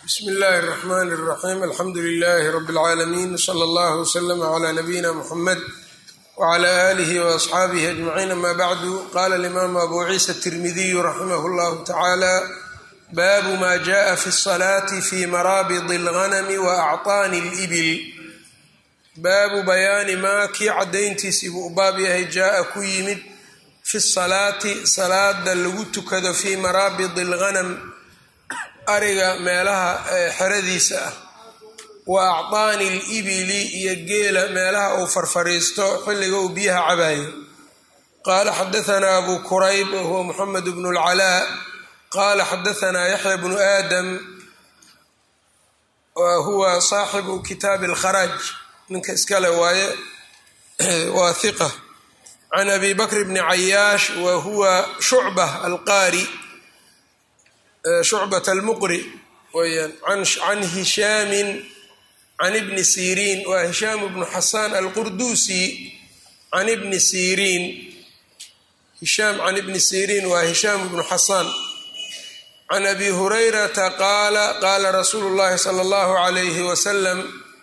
bsmi اllahi الرحmn الرaxيm alxamdu لlh rb العaalamiin slى اllah وslm عlى nabiyina mxamed wعlى آlih وأصxaabih أجmacيin ama bعdu qala الإmam abu ciisa التirmidiy raximah اllah tacalى babu ma jaءa fi الصlaة fi marabd الغnm وأcطاni الإbil baabu bayaani maa kii cadayntiisii buu u baab yahay jaaa ku yimid fi salaati salaada lagu tukado fii maraabid alghanam ariga meelaha xeradiisa ah wa acطaani alibili iyo geela meelaha uu farfariisto xilliga uu biyaha cabayo qaala xadaanaa abu kurayb wahuwa muxamed bnu اlcalaa qaala xadaanaa yaxya bnu aadam wa huwa saaxibu kitaabi اlkharaaj ninka iskale waaye waa hiqa can abi bakr bni cayaash wa huwa shucba alqaari shucbat almuqri weyaan can hishaamin can ibni siriin waa hishaam bnu xasaan alqurduusi can ibni siriin hishaam can ibni siriin waa hishaam bnu xasaan can abi hurayrata qaala qaala rasuulu llahi sala allahu alayhi wasalam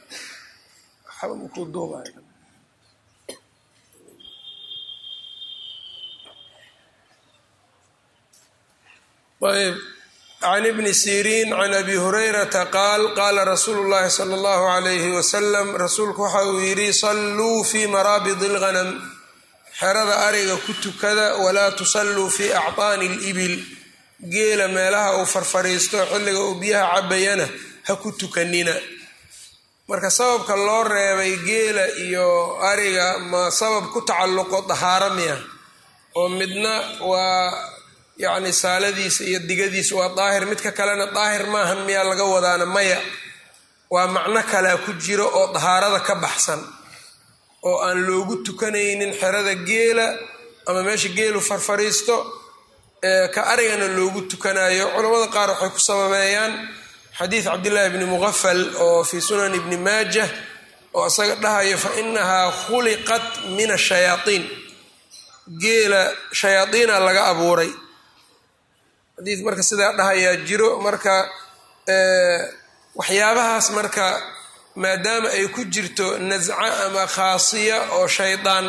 ayb can ibni siriin can abi hurayrata qaal qaala rasuulu llahi sala allahu alayhi wasalam rasuulku waxa uu yidhi salluu fii maraabid alghanam xerada ariga ku tukada walaa tusalluu fii acطaani alibil geela meelaha uu farfariisto xilliga uu biyaha cabayana ha ku tukanina marka sababka loo reebay geela iyo ariga ma sabab ku tacalluqo dahaaro miya oo midna waa yacni saaladiisa iyo digadiisa waa daahir midka kalena daahir maahan miyaa laga wadaana maya waa macno kalea ku jiro oo dahaarada ka baxsan oo aan loogu tukanaynin xerada geela ama meesha geelu farfariisto ka arigana loogu tukanayo culamada qaar waxay ku sababeeyaan xadiid cabdillaahi bni muqafal oo fii sunan ibni maajah oo isaga dhahayo fa inahaa khuliqat min ashayaaiin geela shayaaiina laga abuuray xadiid marka sidaa dhahayaa jiro marka waxyaabahaas marka maadaama ay ku jirto nasca ama khaasiya oo shaydaan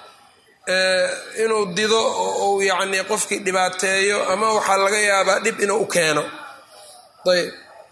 inuu dido oo uu yacni qofkii dhibaateeyo ama waxaa laga yaabaa dhib inuu u keeno ayb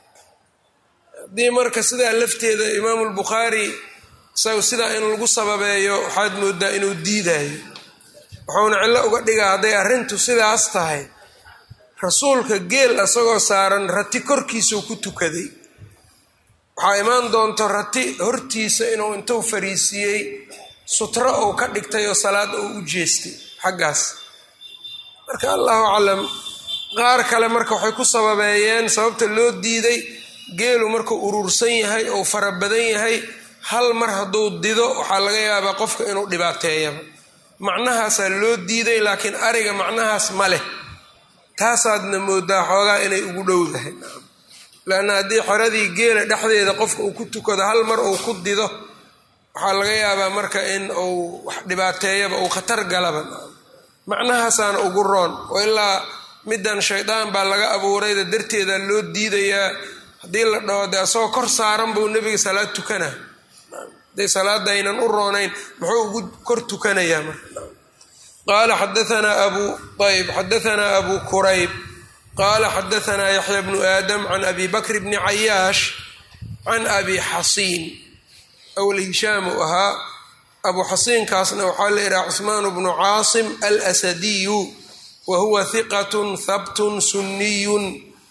haddii marka sidaa lafteeda imaamu lbukhaari isagu sidaa in lagu sababeeyo waxaad moodaa inuu diidayo wuxuuna cillo uga dhigaa hadday arrintu sidaas tahay rasuulka geel isagoo saaran rati korkiisuu ku tukaday waxaa imaan doonto rati hortiisa inuu intuu fariisiiyey sutro uu ka dhigtay oo salaad uu u jeestay xaggaas marka allahu aclam qaar kale marka waxay ku sababeeyeen sababta loo diiday geelu markuu urursan yahay ou fara badan yahay hal mar hadduu dido waxaa laga yaabaa qofka inuu dhibaateeyaba macnahaasaa loo diiday laakiin ariga macnahaas ma leh taasaadna moodaa xoogaa inay ugu dhowdahay lanna haddii xeradii geela dhexdeeda qofka uu ku tukado hal mar uu ku dido waxaa laga yaabaa marka in uu wax dhibaateeyaba uu khatar galaba macnahaasaana ugu roon oo ilaa middan shaydaan baa laga abuurayda darteeda loo diidayaa haddii la dhaho dee asagoo kor saaran buu nebiga salaad tukana hadday salaadaynan u roonayn muxuu ugu kor tukanayaa marka qaala xadaanaa abu ayb xadaanaa abu kurayb qaala xadaanaa yaxya bnu aadam can abi bakr bni cayaash can abi xasiin awl hishaam uu ahaa abu xasiinkaasna waxaa la yidhaha cusmaan bnu caasim alsadiyu wa huwa hiqatun habtun sunniyun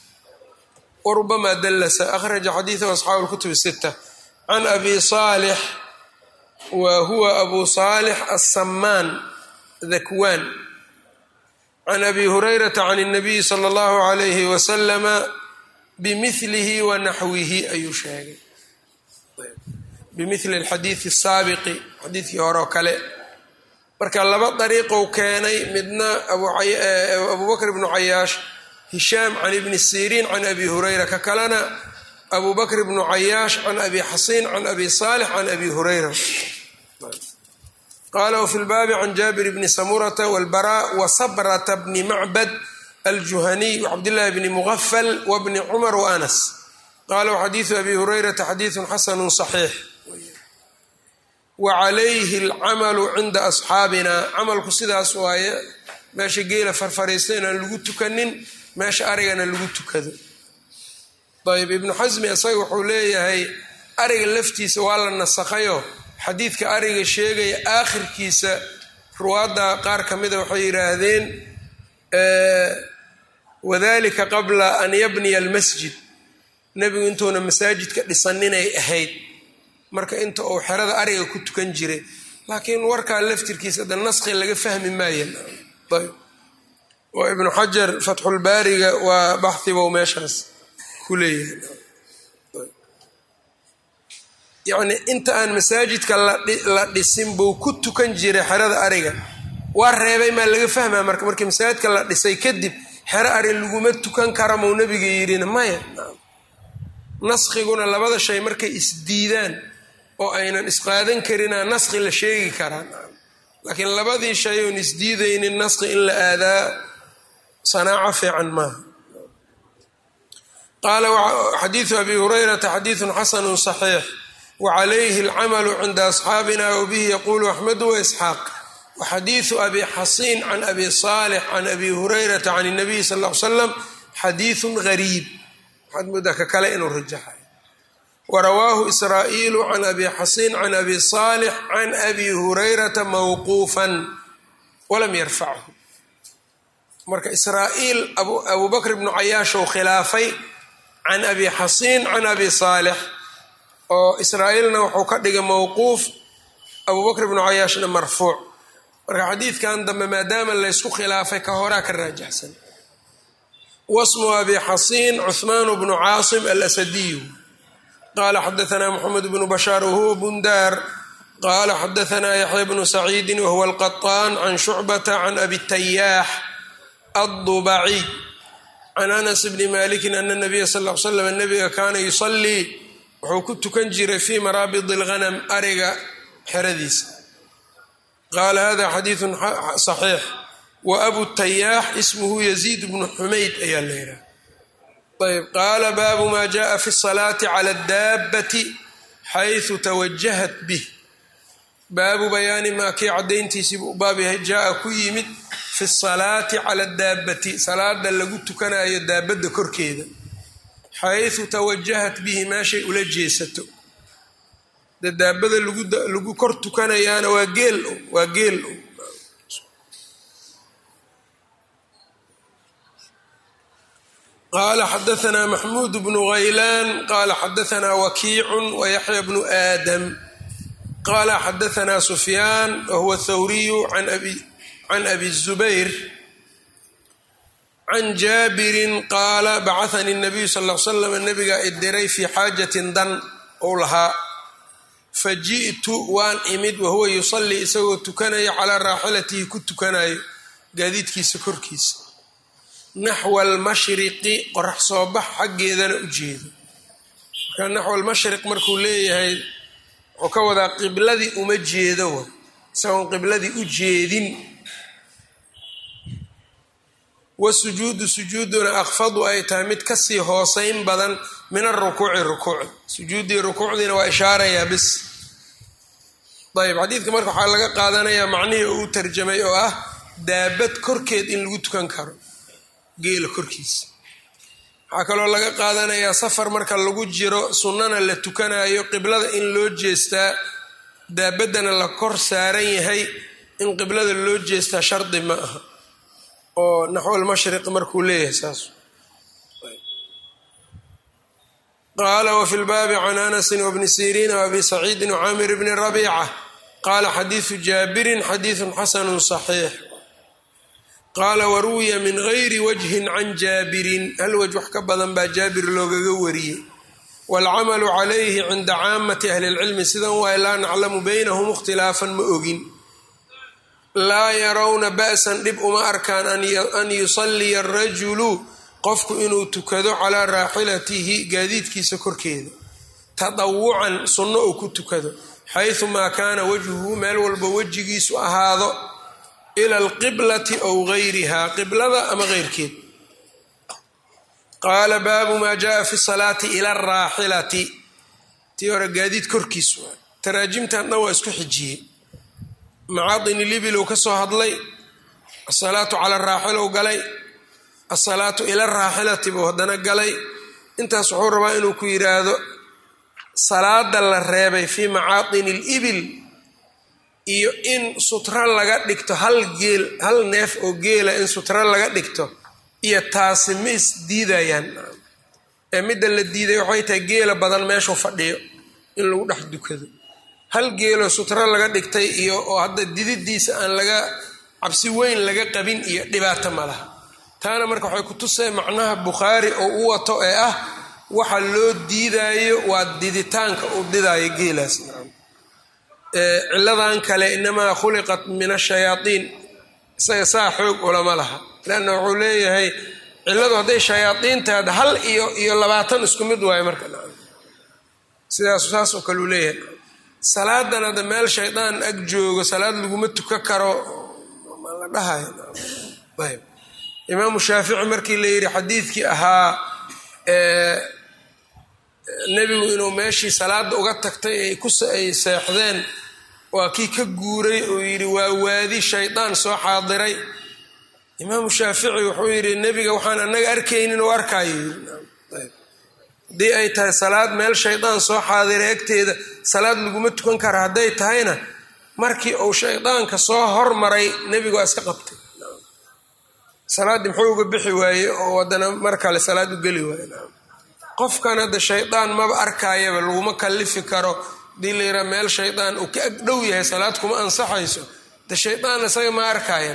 warubama dallasa akhraja xadiidahu asxaabu lkutub sita can abi saalix wa huwa abu saalix assamaan dakwaan can abi hurayrata can اnabiyi sala allahu alayhi wasalama bimilihi wa naxwihi ayuu sheegay bimili alxadiidi asaabiqi xadiidkii hore oo kale marka laba dariiqou keenay midna abu bakr bnu cayaash hishaam can ibni siriin can abi hurayra ka kalena abu bakr bnu cayaash can abi xasiin can abi saalix can abi hurayra qaala wfi lbaabi can jaabir bni samurata wاlbara wasabrata bni macbad aljuhaniy wcabdillahi bni mugafal wbni cumar waanas qaala waxadiidu abi hurayrata xadiidun xasanu صaxiix wa calayhi alcamalu cinda asxaabina camalku sidaas waaye meesha geela farfariista inaan lagu tukanin meesha arigana lagu tukado ayb ibnu xasmi isaga wuxuu leeyahay ariga laftiisa waa la nasakhayo xadiidka ariga sheegaya aakhirkiisa ruwaadda qaar ka mida waxay yidhaahdeen wadalika qabla an yabniya almasjid nebigu intuuna masaajidka dhisaninay ahayd marka inta uu xerada ariga ku tukan jiray laakiin warkaa laftirkiisa de naskhi laga fahmi maaya ayb oo ibnu xajar fatxulbaariga waa baxhibow meeshaas ku leeyahay yacni inta aan masaajidka la dhisin buu ku tukan jiray xerada ariga waa reebay maa laga fahmaa marka markii masaajidka la dhisay kadib xero ari laguma tukan kara mau nabiga yidhina maya naskiguna labada shay markay isdiidaan oo aynan isqaadan karinaa naski la sheegi karaa laakiin labadii shay oon isdiidaynin naski in la aadaa sanaaco fiican maaha qaala xadiidu abi hurayrata xadiidun xasanu صaxiix wacalayhi alcamalu cinda asxaabina wabihi yaquulu axmedu waisxaaq waxadiidu abi xasiin can abi saalix can abi hurayrata can اnabiy sal l slam xadiidun gariib waxaad moodaa ka kale inuu rajaxay warawaahu israa'iilu can abi xasiin can abi saalix can abi hurayrata mawquufan walam yarfachu marka israa'iil abu bakr bnu cayaashou khilaafay can abi xasiin can abi saalix oo israa'iilna wuxuu ka dhigay mawquuf abu bakr bnu cayaashna marfuuc marka xadiidkan dambe maadaama laysku khilaafay ka horaa ka raajaxsan wasmu abi xasiin cuhmaan bnu caasim alasadiyu qala xadaanaa moxamed bnu bashaar wahuwa bundaar qala xadaanaa yaxya bnu saciidi wahuwa alqaطaan can shucbata can abi tayaax addubaciy can anas bni malikin ana nabiya sal l slam nabiga kaana yusalii wuxuu ku tukan jiray fii maraabid اlghanam ariga xeradiisa qaala hada xadiidu صaxiix wa abu tayaax ismuhu yaziid bnu xumayd ayaa la yidhaha ayb qaala baabu ma jaءa fi الsalaati clى اdaabati xayثu tawajahat bih baabu bayaani maa kii caddayntiisiibu u baab yahay jaa ku yimid fi salaati cala daabati salaada lagu tukanayo daabadda korkeeda xayثu tawajahat bihi meeshay ula jeesato de daabada lagu kor tukanayaana waa geel waa geel qaala xadaanaa maxmuud bnu haylaan qaala xadaanaa wakiicu wayaxya bnu aadam qaala xadaanaa sufyaan wahuwa thawriyu can abi zubayr can jaabirin qaala bacahanii nabiyu sal l slam nabigaa idiray fii xaajatin dan ou lahaa fa ji'tu waan imid wahuwa yusallii isagoo tukanaya calaa raaxilatihi ku tukanayo gaadiidkiisa korkiisa naxwa almashriqi qorax soo bax xaggeedana u jeedo marka naxwa almashriq markuu leeyahay wuxuu ka wadaa qibladii uma jeedo wa isagoon qibladii u jeedin wasujuudu sujuuduna akfadu ay tahay mid kasii hooseyn badan min arukuuci rukuuci sujuuddii rukuucdiina waa ishaarayaa bis ayb xadiidka marka waxaa laga qaadanayaa macnihii uu tarjamay oo ah daabad korkeed in lagu tukan karo geela korkiisa waxaa kaloo laga qaadanayaa safar marka lagu jiro sunnana la tukanayo qiblada in loo jeestaa daabaddana la kor saaran yahay in qiblada loo jeestaa shardi ma aha oo naxwalmashriq markuu leeyahay saas qaala wafi lbaabi can anasin wabni siriin waabi saciidin wcaamir bni rabiica qaala xadiidu jaabirin xadiidun xasanu صaxiix qaala waruwiya min gayri wajhin can jaabirin hal waj wax ka badan baa jaabir loogaga wariyey waalcamalu calayhi cinda caamati ahli اlcilmi sidan waay laa naclamu baynahum ikhtilaafan ma ogin laa yarawna ba'san dhib uma arkaan an yusalliya arajulu qofku inuu tukado calaa raaxilatihi gaadiidkiisa korkeeda tadawucan sunno uu ku tukado xaysu maa kaana wajhuhu meel walba wejigiisu ahaado ila alqiblati ow gayrihaa qiblada ama keyrkeed qaala baabu maa jaaa fi salaati ila araaxilati tii hore gaadiid korkiis waa taraajimtan dhan waa isku xijiyey macaadini libilow ka soo hadlay asalaatu cala araaxilow galay asalaatu ila araaxilati buu haddana galay intaas wuxuu rabaa inuu ku yidhaahdo salaada la reebay fii macaadini libil iyo in sutro laga dhigto hal geel hal neef oo geela in sutro laga dhigto iyo taasi ma is diidayaan ee midda la diiday waxay tahay geela badan meeshuu fadhiyo in lagu dhex dukado hal geeloo sutro laga dhigtay iyo oo hadda dididiisa aan laga cabsi weyn laga qabin iyo dhibaato ma laha taana marka waxay ku tusay macnaha bukhaari oo u wato ee ah waxa loo diidaayo waa diditaanka uu didaayo geelaas ciladan kale inamaa khuliqat min ashayaaiin isaga saa xoog ulama laha leanna wuxuu leeyahay ciladu hadday shayaaiin tahay hal iyo iyo labaatan isku mid waayo marka sidaas saas oo kale uu leeyahay salaadan hadda meel shaydaan ag joogo salaad laguma tuka karo ma la dhahayo ayb imaamu shaafici markii la yidhi xadiidkii ahaa nebigu inuu meeshii salaada uga tagtay ay ay seexdeen waa kii ka guuray oo yidhi waa waadi shaydaan soo xaadiray imaamu shaafici wuxuu yidhi nebiga waxaan anaga arkaynin oo arkaayo haddii ay tahay salaad meel shaydaan soo xaadiray agteeda salaad laguma tukan kara hadday tahayna markii uu shaydaanka soo hormaray nebigu waa iska qabtay salaaddii muxuu uga bixi waaye oo haddana mar kale salaad u geli waaye qofkan hadda shaydaan maba arkaayaba laguma kallifi karo hadii la yidhaha meel shaydaan uu ka ag dhow yahay salaad kuma ansaxayso de shaydaan isaga ma arkaayan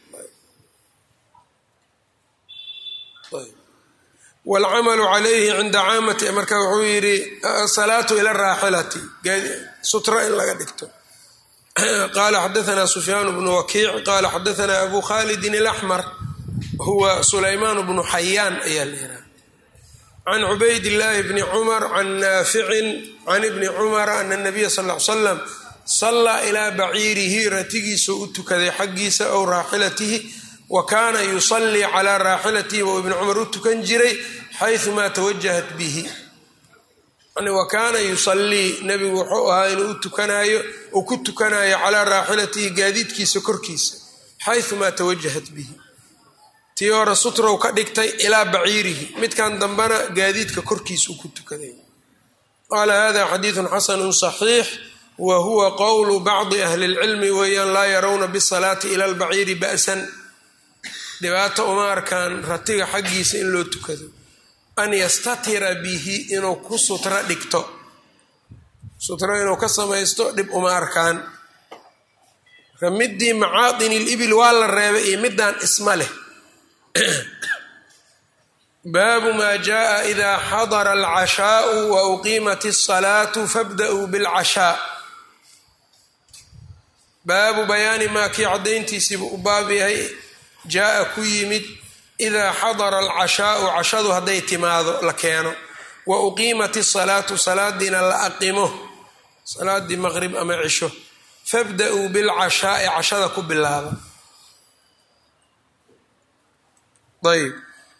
waalcamalu calayhi cinda caamati marka wuxuu yidhi asalaatu ila raaxilati sutra in laga dhigto qaala xadaana sufyaan bnu wakiic qaala xadaana abu khalidin alaxmar huwa sulaymaan bnu xayaan ayaa la yidhaha can cubayd illaahi bni cumar can naaficin can ibni cumara ana nabiya sal l salam sallaa ilaa baciirihi ratigiisuu u tukaday xaggiisa ow raaxilatihi wa kaana yusallii calaa raaxilatihi buu ibni cumar u tukan jiray xayumaa tawajahat bihi wa kaana yusallii nebigu wuxuu ahaa inuu u tukanaayo uu ku tukanayo calaa raaxilatihi gaadiidkiisa korkiisa xayumaa tawajahat bihi tii hore sutrow ka dhigtay ilaa baciirihi midkan dambena gaadiidka korkiisuu ku tukaday qaala hada xadiidun xasanu صaxiix wa huwa qowlu bacdi ahli اlcilmi weeyaan laa yarawna bisalaati ila albaciiri ba'san dhibaato uma arkaan ratiga xaggiisa in loo tukado an yastatira bihi inuu ku sutro dhigto sutro inuu ka samaysto dhib uma arkaan midii macaadin libil waa la reebay iyo midaan isma leh baabu maa jaءa ida xadara alcashaau wa uqiimat الsalaatu fabda'uu biاlcashaa baabu bayaani maa kii caddayntiisiibu u baab yahay jaa-a ku yimid idaa xadara alcashaau cashadu hadday timaado la keeno wa uqiimat الsalaatu salaadiina la aqimo salaadii maqrib ama cisho fabda'uu bilcashaa'i cashada ku bilaaba ayb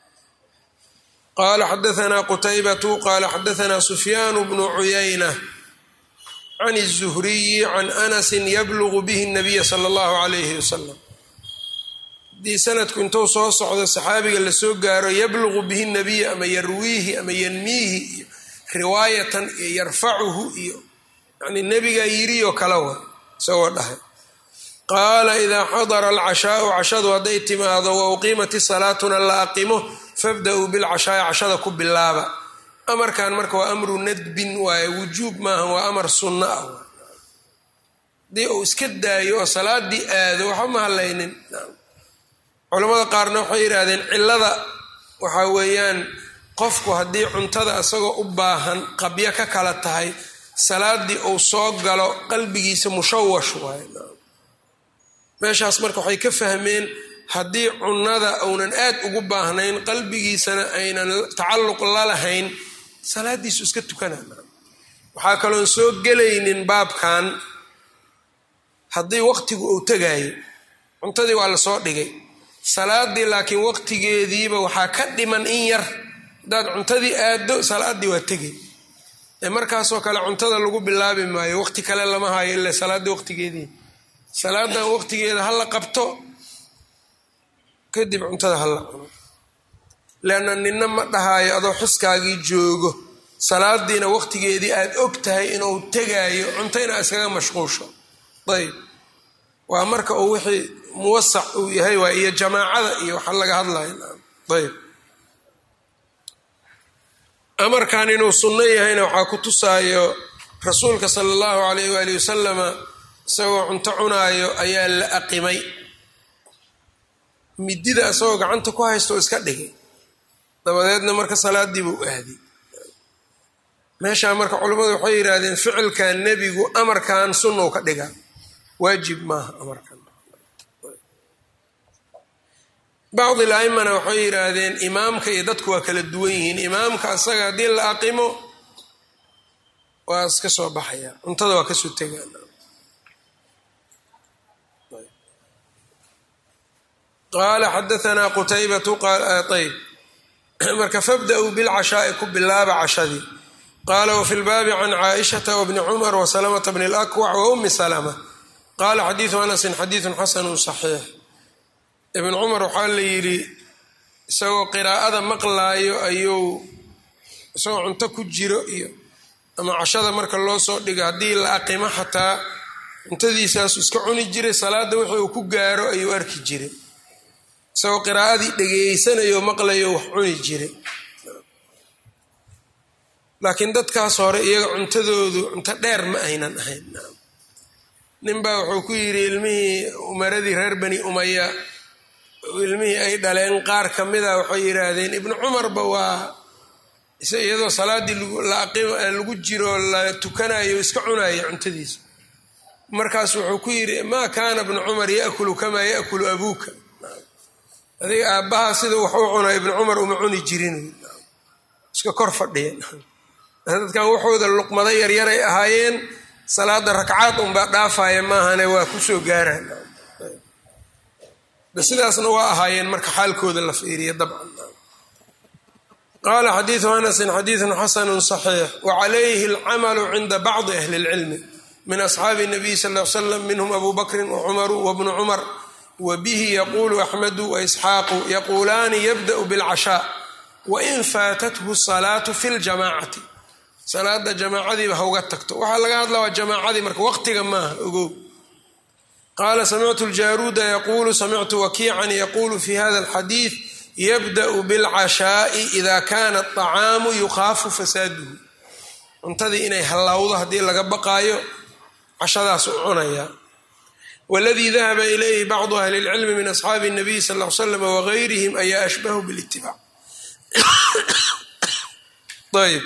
qala xadaanaa qutaybatu qala xadaanaa sufyaan bnu cuyayna can الzuhriyi can anasi yablugu bihi الnabiya sala اllahu alayhi wasalam haddii sanadku intuu soo socdo saxaabiga lasoo gaaro yablugu bihi nabiya ama yarwiihi ama yanmiihi iyo riwaayatan iyo yarfacuhu iyo yani nebigaa yirioo kala wa isagoo dhahay qaala idaa xadara alcashaau cashadu hadday timaado wa uqiimat salaatuna la aqimo fabda-uu bilcashaai cashada ku bilaaba amarkan marka waa amru nadbin waaye wujuub maaha waa amar sunno ah haddii uu iska daayo oo salaadii aado waxba ma hadlaynin culamada qaarna waxay yidhaahdeen cillada waxaa weeyaan qofku haddii cuntada isagoo u baahan qabyo ka kala tahay salaadii uu soo galo qalbigiisa mushawash waaye meeshaas marka waxay ka fahmeen haddii cunnada uunan aad ugu baahnayn qalbigiisana aynan tacalluq la lahayn salaadiisu iska tukana waxaa kaloon soo gelaynin baabkan haddii waqtigu uu tegaayo cuntadii waa lasoo dhigay salaadii laakiin waqtigeediiba waxaa ka dhiman in yar haddaad cuntadii aaddo salaaddii waa tegay ee markaasoo kale cuntada lagu bilaabi maayo waqti kale lama hayo ila salaadda waqtigeedii salaadan waqtigeeda ha la qabto kadib cuntada ha la cuno leanna ninna ma dhahaayo adoo xuskaagii joogo salaadiina waqtigeedii aada og tahay inuu tegaayo cuntayna iskaga mashquusho ayb waa marka uu wixii muwasac uu yahay waa iyo jamaacada iyo waxa laga hadlayo ayb amarkan inuu sunno yahayna waxaa ku tusaayo rasuulka sala allahu alayh waali wasalama isagoo cunto cunaayo ayaa la aqimay midida isagoo gacanta ku haysta oo iska dhigay dabadeedna marka salaadii buu aaday meeshaa marka culimmadu waxay yidhaahdeen ficilkan nebigu amarkan sunnou ka dhiga waajib maaha amarkan bacdi laimana waxay yidhaahdeen imaamka iyo dadku waa kala duwan yihiin imaamka asaga haddii la aqimo waa iska soo baxaya cuntada waa kasoo tegaan qaala xadaanaa qutaybatu ayb marka fabda-uu bilcashaa'i ku bilaaba cashadii qaala wafi lbaabi can caaishata wabni cumar wasalamata bni lakwac wa ummi salama qaala xadiidu anasin xadiidun xasanu saxiix ibn cumar waxaa la yidhi isagoo qiraa'ada maqlaayo ayuu isagoo cunto ku jiro iyo ama cashada marka loo soo dhigo haddii la aqimo xataa cuntadiisaasu iska cuni jiray salaadda wixii uu ku gaaro ayuu arki jiray isagoo qiraa'adii dhegeysanayo maqlayo wax cuni jiray laakiin dadkaas hore iyaga cuntadoodu cunto dheer ma aynan ahayn ninbaa wuxuu ku yidhi ilmihii umaradii reer bani umaya ilmihii ay dhaleen qaar ka mida waxay yidhaahdeen ibnu cumarba waa iyadoo salaaddii lagu jiro la tukanayo iska cunayo cuntadiisa markaas wuxuu ku yidhi maa kaana ibnu cumar yaakulu kamaa yaakulu abuuka adiga aabbahaa sida wax u cuna ibnu cumar uma cuni jirin iska kor fadhiya dadkan waxooda luqmada yaryaray ahaayeen salaada ragcaad unbaa dhaafaya maahane waa kusoo gaaraan sidaasna waa ahaayeen marka xaalkooda la fiiriya dabcan qaala xadiidu anasin xadiidun xasanu صaxiix wacalayhi alcamalu cinda bacdi ahli اlcilmi min asxaabi الnabiy sal l slam minhm abu bakri wacumaru wabnu cumar wabihi yaqulu axmedu waisxaaqu yaquulaani yabda'u biاlcashaa wain faatathu salaatu fi ljamacati salaada jamaacadiiba hauga tagto waxaa laga hadla waa jamaacadii marka waqtiga maaha ogow qaala samictu ljaruuda yaquulu samictu wakiican yaquulu fi hada alxadiid yabda'u bilcashaa'i ida kana aطacaamu yukhaafu fasaaduhu cuntadii inay hallawdo haddii laga baqaayo cashadaas u cunaya waladii dahaba ilayhi bacdu ahli اlcilmi min asxaabi الnabiy sal l slam wagayrihim ayaa ashbahu bilitibac ayb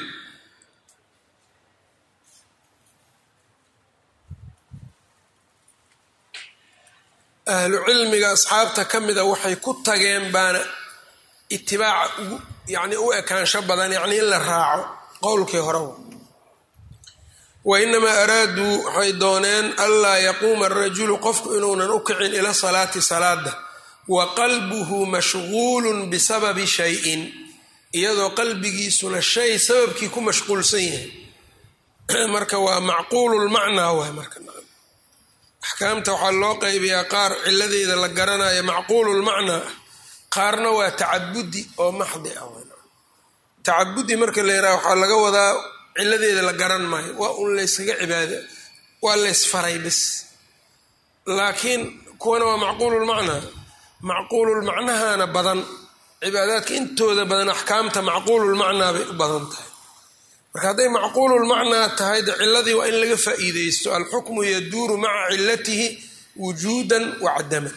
ahlu cilmiga asxaabta ka mida waxay ku tageen baana itibaaca ugu yani u ekaansho badan yani in la raaco qowlkii hore wa inamaa araaduu waxay dooneen anlaa yaquuma arajulu qofku inuunan u kicin ila salaati salaada wa qalbuhu mashguulun bisababi shayin iyadoo qalbigiisuna shay sababkii ku mashquulsan yahay marka waa macquululmacnaa waay marka axkaamta waxaa loo qaybiyaa qaar ciladeeda la garanayo macquululmacnaa ah qaarna waa tacabudi oo maxdi ah tacabudi marka la yidhaha waxaa laga wadaa ciladeeda la garan maayo waa un layskaga cibaada waa laysfaray bis laakiin kuwana waa macquululmacnaa macquululmacnahana badan cibaadaadka intooda badan axkaamta macquululmacnaa bay u badan tahay marka hadday macquululmacnaa tahay de ciladii waa in laga faa'iideysto alxukmu yaduuru maca cilatihi wujuudan wa cadaman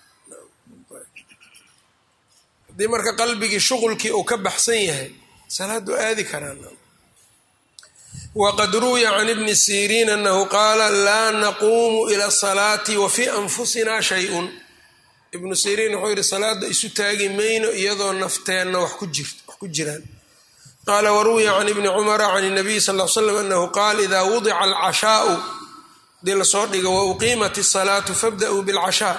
haddii marka qalbigii shuqulkii uu ka baxsan yahay salaadu aadi karaan waqad ruwiya can ibni siriin anahu qaala laa naquumu ila salaati wa fii anfusina shayun ibnu siriin wuxuu yidhi salaada isu taagi mayno iyadoo nafteenna wax ku jiraan qaala waruwiya can ibni cumara can nabiy sal l slam anahu qaal ida wudica alcashaau hadii lasoo dhigo wauqiimat isalaatu fabda'uu bilcashaa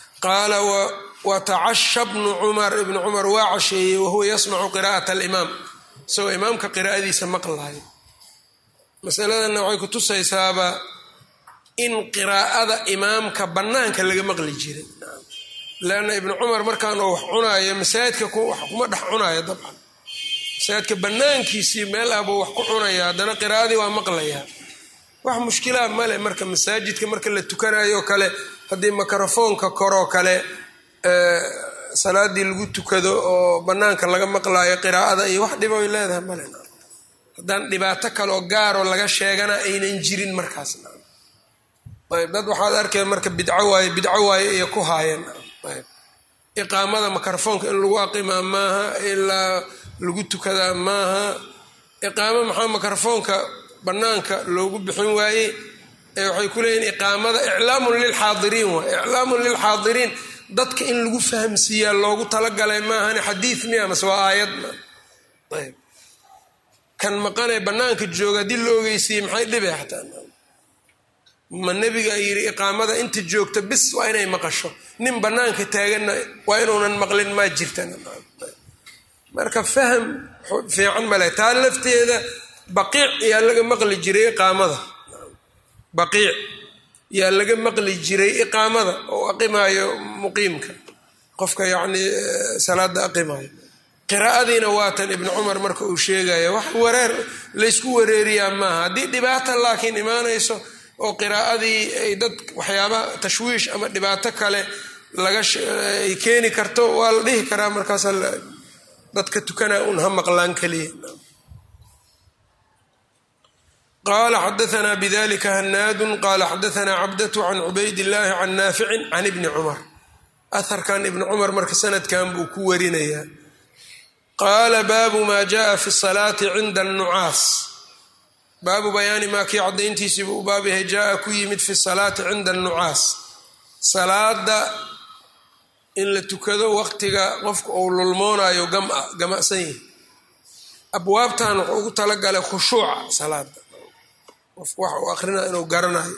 qaala watacasha bnu cumar ibnu cumar waa casheeyey wahuwa yasmacu qira'at alimaam isagoo imaamka qiraa'adiisa maqlayo masaladanna waxay ku tusaysaaba in qiraa'ada imaamka bannaanka laga maqli jiray leanna ibnu cumar markaan oo wax cunaayo masaajidka wax kuma dhex cunayo dabcan masaajidka bannaankiisii meel ah buu wax ku cunaya haddana qiraa'adii waa maqlayaa wax mushkilaa male marka masaajidka marka la tukanayo kale haddii mikrofoonka koroo kale salaadii lagu tukado oo bannaanka laga maqlaayo qiraa'ada iyo wax dhiba ay leedahay male haddaan dhibaato kaleoo gaaroo laga sheegana aynan jirin markaas ayb dad waxaad arkay marka bidco waaye bidco waaye iyo ku haayeen ayb iqaamada mikrofoonka in lagu aqimaa maaha ilaa lagu tukadaa maaha iqaamo maxaa mikrofoonka bannaanka loogu bixin waayey ee waxay ku leeyihin iqaamada iclaamun lilxaadiriin waay iclaamun lilxaadiriin dadka in lagu fahamsiiyaa loogu talagalay maahane xadiid miya mase waa aayad ayb kan maqanee bannaanka jooga haddii la ogeysiiyey maxay dhibe xataa ma nebiga yidhi iqaamada inta joogta bis waa inay maqasho nin bannaanka taaganna waa inuunan maqlin maa jirtan marka faham fiican male taa lafteeda baqiic yaa laga maqli jiray iqaamada baqiic yaa laga maqli jiray iqaamada oo aqimaayo muqiimka qofka yacni salaada aqimayo qiraa'adiina waatan ibnu cumar marka uu sheegaya wax wareer laysku wareeriyaa maaha haddii dhibaata laakiin imaanayso oo qiraa'adii ay dad waxyaaba tashwiish ama dhibaato kale lagaay keeni karto waa la dhihi karaa markaas dadka tukanaa un ha maqlaan keliya qala xadaana bidalika hanaadu qala xadaana cabdatu can cubayd illaahi can naaficin can ibni cumar aharkan ibni cumar marka sanadkan buu ku warinayaa qaala baabu maa jaءa fi salaati cinda annucaas baabu bayaani maa kii caddayntiisiibu u baab yahay jaa ku yimid fi salaati cinda annucaas salaada in la tukado waqtiga qofka uu lulmoonayo gama'san yahi abwaabtan wuxuu ugu talagalay khushuuca salaada qofku waxa uu akrinaa inuu garanayo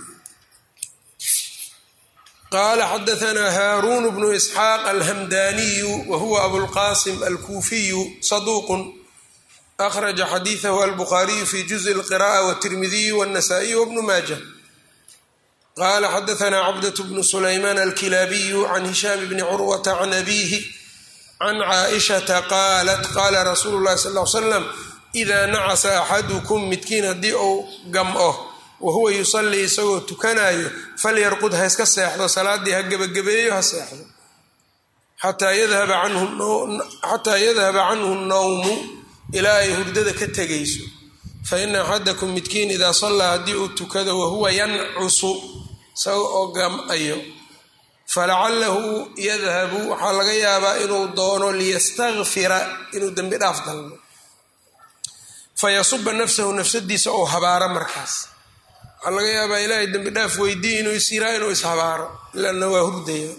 qaala xadaanaa haaruun bnu isxaaq alhamdaniyu wa huwa abulqasim alkuufiyu saduuqun akhraja xadiidahu albukhaariyu fi juzi lqira'a wtirmidiyu wاnnasa'iyu wbnu maaja qala xadaanaa cabdat bnu sulaymaan alkilaabiyu can hishaam bni curwata can abiihi can caaishata qaalat qaala rasuulu llahi sal l slam idaa nacasa axadukum midkiin haddii uu gam'o wa huwa yusallii isagoo tukanayo falyarqud ha iska seexdo salaadii ha gebagabeeyo ha seexdo xataa yadhaba canhu nnawmu ilaa ay hurdada ka tegayso fa ina axadakum midkiin idaa sallaa haddii uu tukado wahuwa yancusu isaga oo gam'ayo falacalahu yadhabu waxaa laga yaabaa inuu doono liyastakfira inuu dembi dhaaf dalbo fayasuba nafsahu nafsadiisa ou habaaro markaas waxaa laga yaabaa ilaahay dembi dhaaf weydiiy inuu isyiraa inuu ishabaaro ilaana waa hurdaya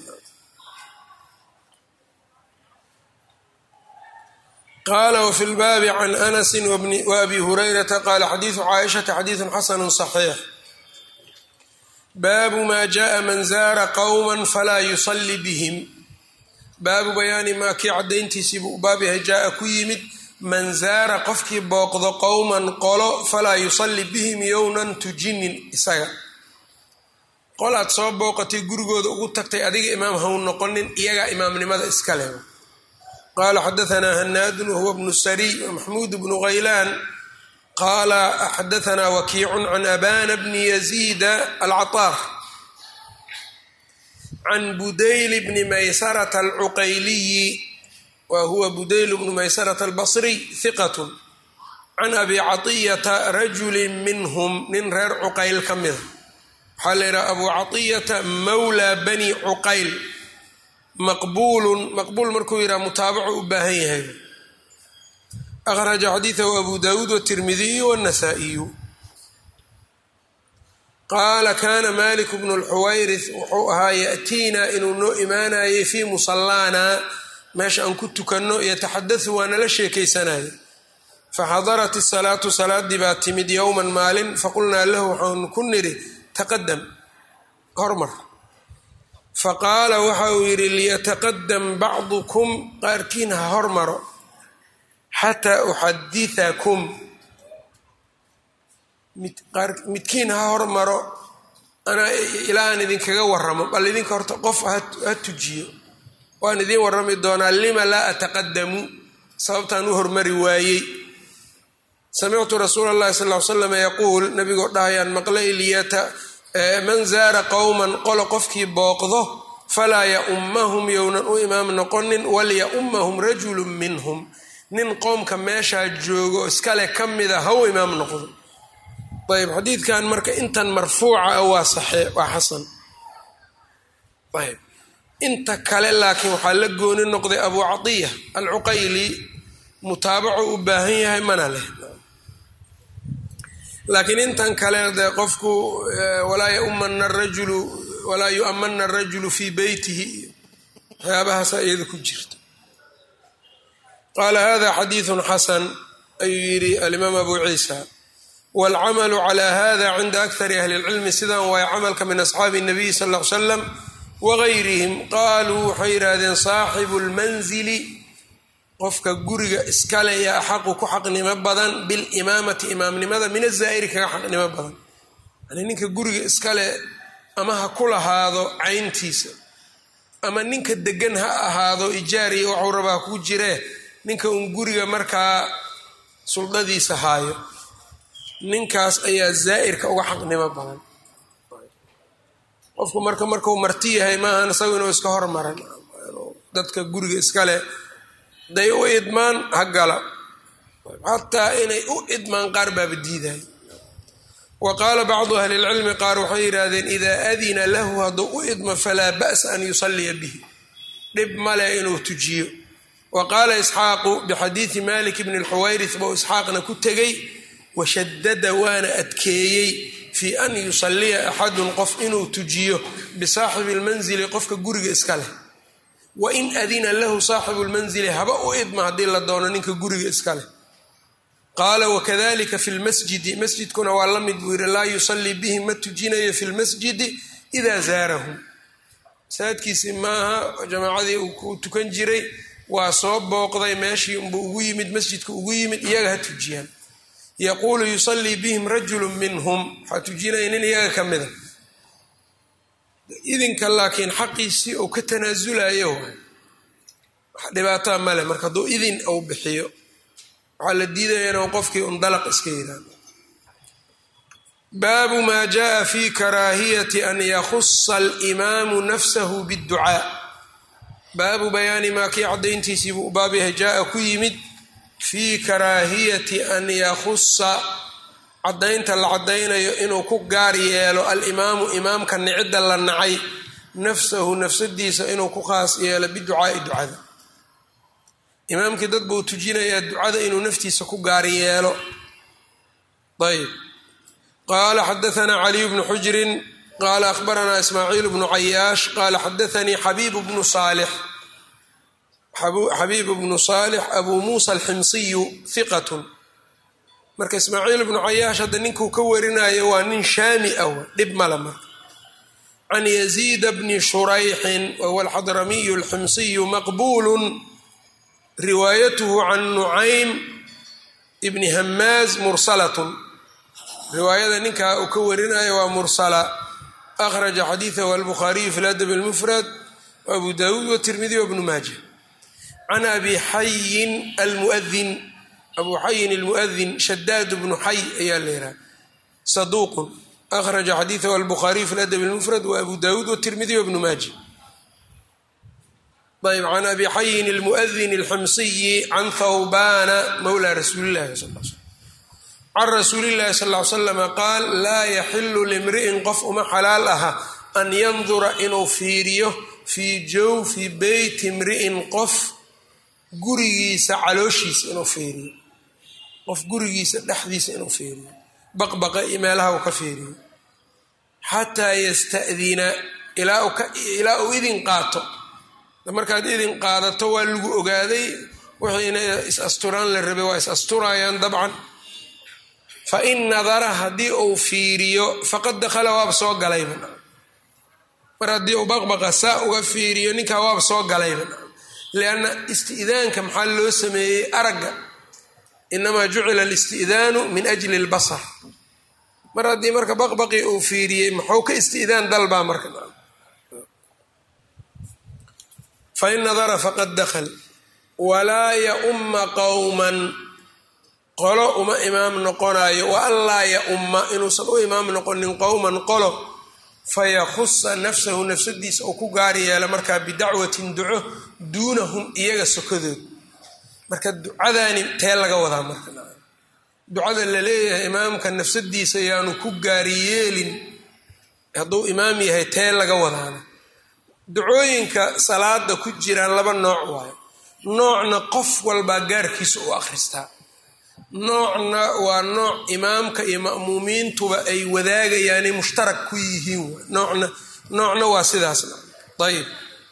qala wfi lbaabi can anasi waabi hurayrata qala xadiidu caaishata xadiidu xasanu صaxiix baabu ma jaءa man zaara qowma falaa yusali bihim baabu bayaani maa kii caddayntiisiibuu baab yahay jaaa ku yimid man zaara qofkii booqdo qowman qolo falaa yusalli bihim yownan tujinin isaga qol aad soo booqatay gurigooda ugu tagtay adiga imaam haw noqonin iyagaa imaamnimada iska leh qala xadaanaa hanaadun wahuwa bnu sariy wamaxmuud bnu haylaan qaala xadaanaa wakiicun can abana bni yaziida alcataar can budayl bni maysarata alcuqayliyi wa huwa budayl bnu maysarata albasriy hiqatun can abi caطiyata rajuli minhum nin reer cuqayl ka mida waxaa la yidhaha abu caطiyata mawla bani cuqayl maqbuulun maqbuul markuu yidhaha mutaabacu u baahan yahay akhraja xadiidahu abu dawuud watirmidiyu wاnasaa'iyu qaala kana malik bnu lxuwayrith wuxuu ahaa ya'tiina inuu noo imaanayay fii musallaana meesha aan ku tukanno yataxadau waa nala sheekaysanaya faxadarat isalaatu salaadii baa timid yowman maalin faqulnaa lahu waxaanu ku nidhi taqadam hormar faqaala waxa uu yidhi liyataqadam bacdukum qaarkiin ha hormaro xataa uxadithakum midkiin ha hormaro anaa ilaa aan idinkaga waramo bal idinka horta qof ha tujiyo waan idiin warrami doonaa lima laa ataqadamu sababtaan u hormari waayey samictu rasuula llahi sal l slam yaquul nabigoo dhahayaan maqlay liyata man zaara qowman qolo qofkii booqdo falaa yaummahum yownan u imaam noqonin walyaummahum rajulu minhum nin qoomka meeshaa joogo iskale ka mida ha u imaam noqdo ayb xadiidkan marka intan marfuuca ah waa saxee waa xasan ayb inta kale laakiin waxaa la gooni noqday abu catiya alcuqayli mutaabaco u baahan yahay mana leh laakiin intan kale dee qofku walaa yaumana rajulu walaa yu'amana arajulu fii beytihi waxyaabahaasa iyada ku jirta qaala hada xadiiثun xasan ayuu yidhi alimaam abu ciisa wاlcamalu clى hada cinda akari ahli اlcilmi sidan waay camalka min asxaabi الnabiy sal ا l slam wagayrihim qaaluu waxay yidhaahdeen saaxibu اlmanzili qofka guriga iskale yaa axaqu ku xaqnimo badan bilimaamati imaamnimada min azaa'iri kaga xaqnimo badan yani ninka guriga iskale ama ha ku lahaado cayntiisa ama ninka degan ha ahaado ijaariya waxuu rabaa ku jiree ninka uun guriga markaa suldadiisa haayo ninkaas ayaa zaa'irka uga xaqnimo badan qofku marka markuu marti yahay maahan isagu inuu iska hormaran dadka guriga iskale day u idmaan ha gala xataa inay u idmaan qaar baaba diiday wa qaala bacdu ahli lcilmi qaar waxay yidhaahdeen idaa adina lahu hadduu u idmo falaa ba'sa an yusalliya bihi dhib male inuu tujiyo wa qaala isxaaqu bixadiidi malik bni lxuwayris bou isxaaqna ku tegey washadada waana adkeeyey fii an yusalliya axadun qof inuu tujiyo bisaaxibi lmanzili qofka guriga iska leh wain adina lahu saaxibu lmanzili haba u idma haddii la doono ninka guriga iska leh qaala wakadalika fi lmasjidi masjidkuna waa la mid buu yidhi laa yusallii bihi ma tujinayo fi lmasjidi idaa zaarahum masaajidkiisi maaha jamaacadii uu ku tukan jiray waa soo booqday meeshii unbuu ugu yimid masjidka ugu yimid iyaga ha tujiyaan yaquulu yusallii bihim rajulu minhum waxaa tujinaya nin iyaga ka mida idinka laakiin xaqiisii uu ka tanaasulayo wax dhibaataa male marka hadduu idin uu bixiyo waxaa la diidaya inuu qofkii un dalaq iska yidhaahdo baabu maa jaءa fi karaahiyati an yakhusa alimaamu nafsahu bاdducaa baabu bayaani maa kii caddayntiisii buu u baab yahay jaa ku yimid fii karaahiyati an yakhusa caddaynta la caddaynayo inuu ku gaar yeelo alimaamu imaamka nicidda la nacay nafsahu nafsadiisa inuu ku khaas yeelo biducaai ducada imaamkii dad buu tujinayaa ducada inuu naftiisa ku gaar yeelo ayb qaala xadaanaa caliyu bnu xujrin qaala akhbaranaa ismaaciil bnu cayaash qaala xadaanii xabiibu bnu saalix xabiibu bnu saalix abuu muusa alximsiyu hiqatun marka ismaaciil bnu cayaash hadda ninkuu ka warinayo waa nin shaami ah dhib mala marka can yaziida bni shurayxin wahuwa alxadramiyu alximsiyu maqbuulun riwaayatuhu can nucaym ibni hamaaz mursalatun riwaayada ninkaa uu ka warinayo waa mursala akhraja xadiidahu albukhaariyu fi ladab almufrad waabu daawuud watirmidi wabnu maaja can abi xayin almuadin abu xayin almuadin shadaad bnu xay ayaa la yidhaha saduuqun akhraja xadiidahu albukhaariyu fi ladab almufrad wa abu daawuud watirmidi wabnu maaja ayb can abi xayin almuadin alximsiyi can thawbana mawla rasuuli llahi sal l slam can rasuuli llahi sal ly slama qaal laa yaxilu limri'in qof uma xalaal aha an yandura inuu fiiriyo fii jawfi beyti imri'in qof gurigiisa calooshiisa inuu fiiriyo qof gurigiisa dhexdiisa inuu fiiriyo baqbaqa iyo meelaha uu ka fiiriyo xataa yasta'dina ilaa uu idin qaato markaad idin qaadato waa lagu ogaaday wixiina is asturaan la rabay waa is asturayaan dabcan fa in nadara haddii uu fiiriyo faqad dakhala waaba soo galayba mar haddii uu baqbaqa saa uga fiiriyo ninkaa waaba soo galayba lianna isti'daanka maxaa loo sameeyey aragga inamaa jucila alisti'daanu min ajli اlbasar mar haddii marka baqbaqi uu fiiriyey muxuu ka isti'daan dalbaa marka fain nadara faqad dakl walaa yaumma qowman qolo uma imaam noqonayo wa an laa yaumma inuusan u imaam noqonin qowman qolo fayakusa nafsahu nafsadiisa oo ku gaari yeela markaa bidacwatin duco duunahum iyaga sokadood marka ducadaani tee laga wadaa marka ducada la leeyahay imaamka nafsadiisa yaanu ku gaari yeelin hadduu imaam yahay tee laga wadaana ducooyinka salaada ku jiraan laba nooc waayo noocna qof walbaa gaarkiisa u akhristaa noocna waa nooc imaamka iyo ma'muumiintuba ay wadaagayaanay mushtarak ku yihiin noocna noocna waa sidaasna ayib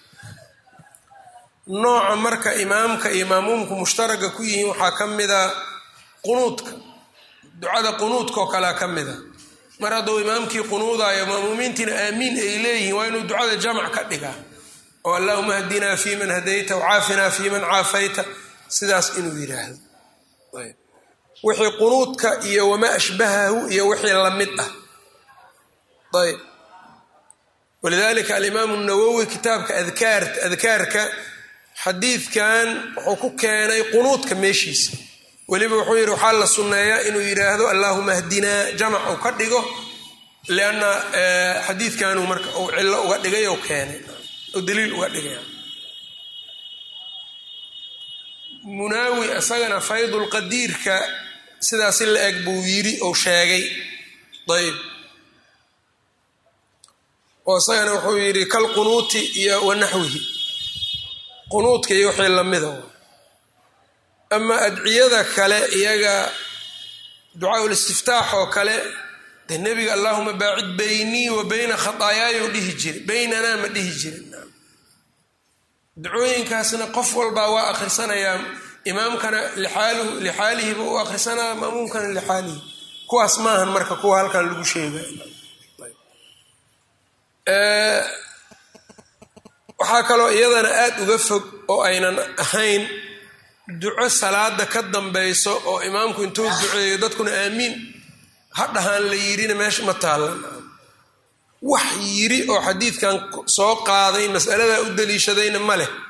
nooca marka imaamka iyo ma'muumku mushtaraga ku yihiin waxaa ka mida qunuudka ducada qunuudka oo kalea ka mida mar hadduu imaamkii qunuudayo ma'muumiintiina aamiin ay leeyihiin waa inuu ducada jamac ka dhigaa oo allahuma hadinaa fi man hadayta wcaafinaa fi man caafayta sidaas inuu yidhaahdo wixii qunuudka iyo wamaa ashbahahu iyo wixii lamid ah ayb walidalika alimaamu nawowi kitaabka adkaarka xadiidkan wuxuu ku keenay qunuudka meeshiisa weliba wuxuu yidhi waxaa la sunneeyaa inuu yidhaahdo allahuma hdinaa jamac uu ka dhigo lianna xadiidkanuu marka uu cillo uga dhigay oo keenay oo daliil uga dhigaya munaawi isagana faydulqadiirka sidaasi la eg buu yidhi ou sheegay ayb oo isagana wuxuu yidhi kal qunuuti iyo wanaxwihi qunuudka iyo wixii lamida ama adciyada kale iyaga ducaa listiftaax oo kale dee nebiga allahuma baacid beynii wa beyna khataayaayou dhihi jiri beynanaa ma dhihi jirin ducooyinkaasna qof walbaa waa akhrisanayaa imaamkana lixaaluhu lixaalihiba u akhrisanaya ma'muumkana lixaalihi kuwaas maahan marka kuwa halkan lagu sheegay waxaa kaloo iyadana aada uga fog oo aynan ahayn duco salaada ka dambayso oo imaamku intuu duceeyo dadkuna aamiin ha dhahaan la yidhina meesha ma taallan wax yiri oo xadiidkan soo qaaday masaladaa u daliishadayna ma leh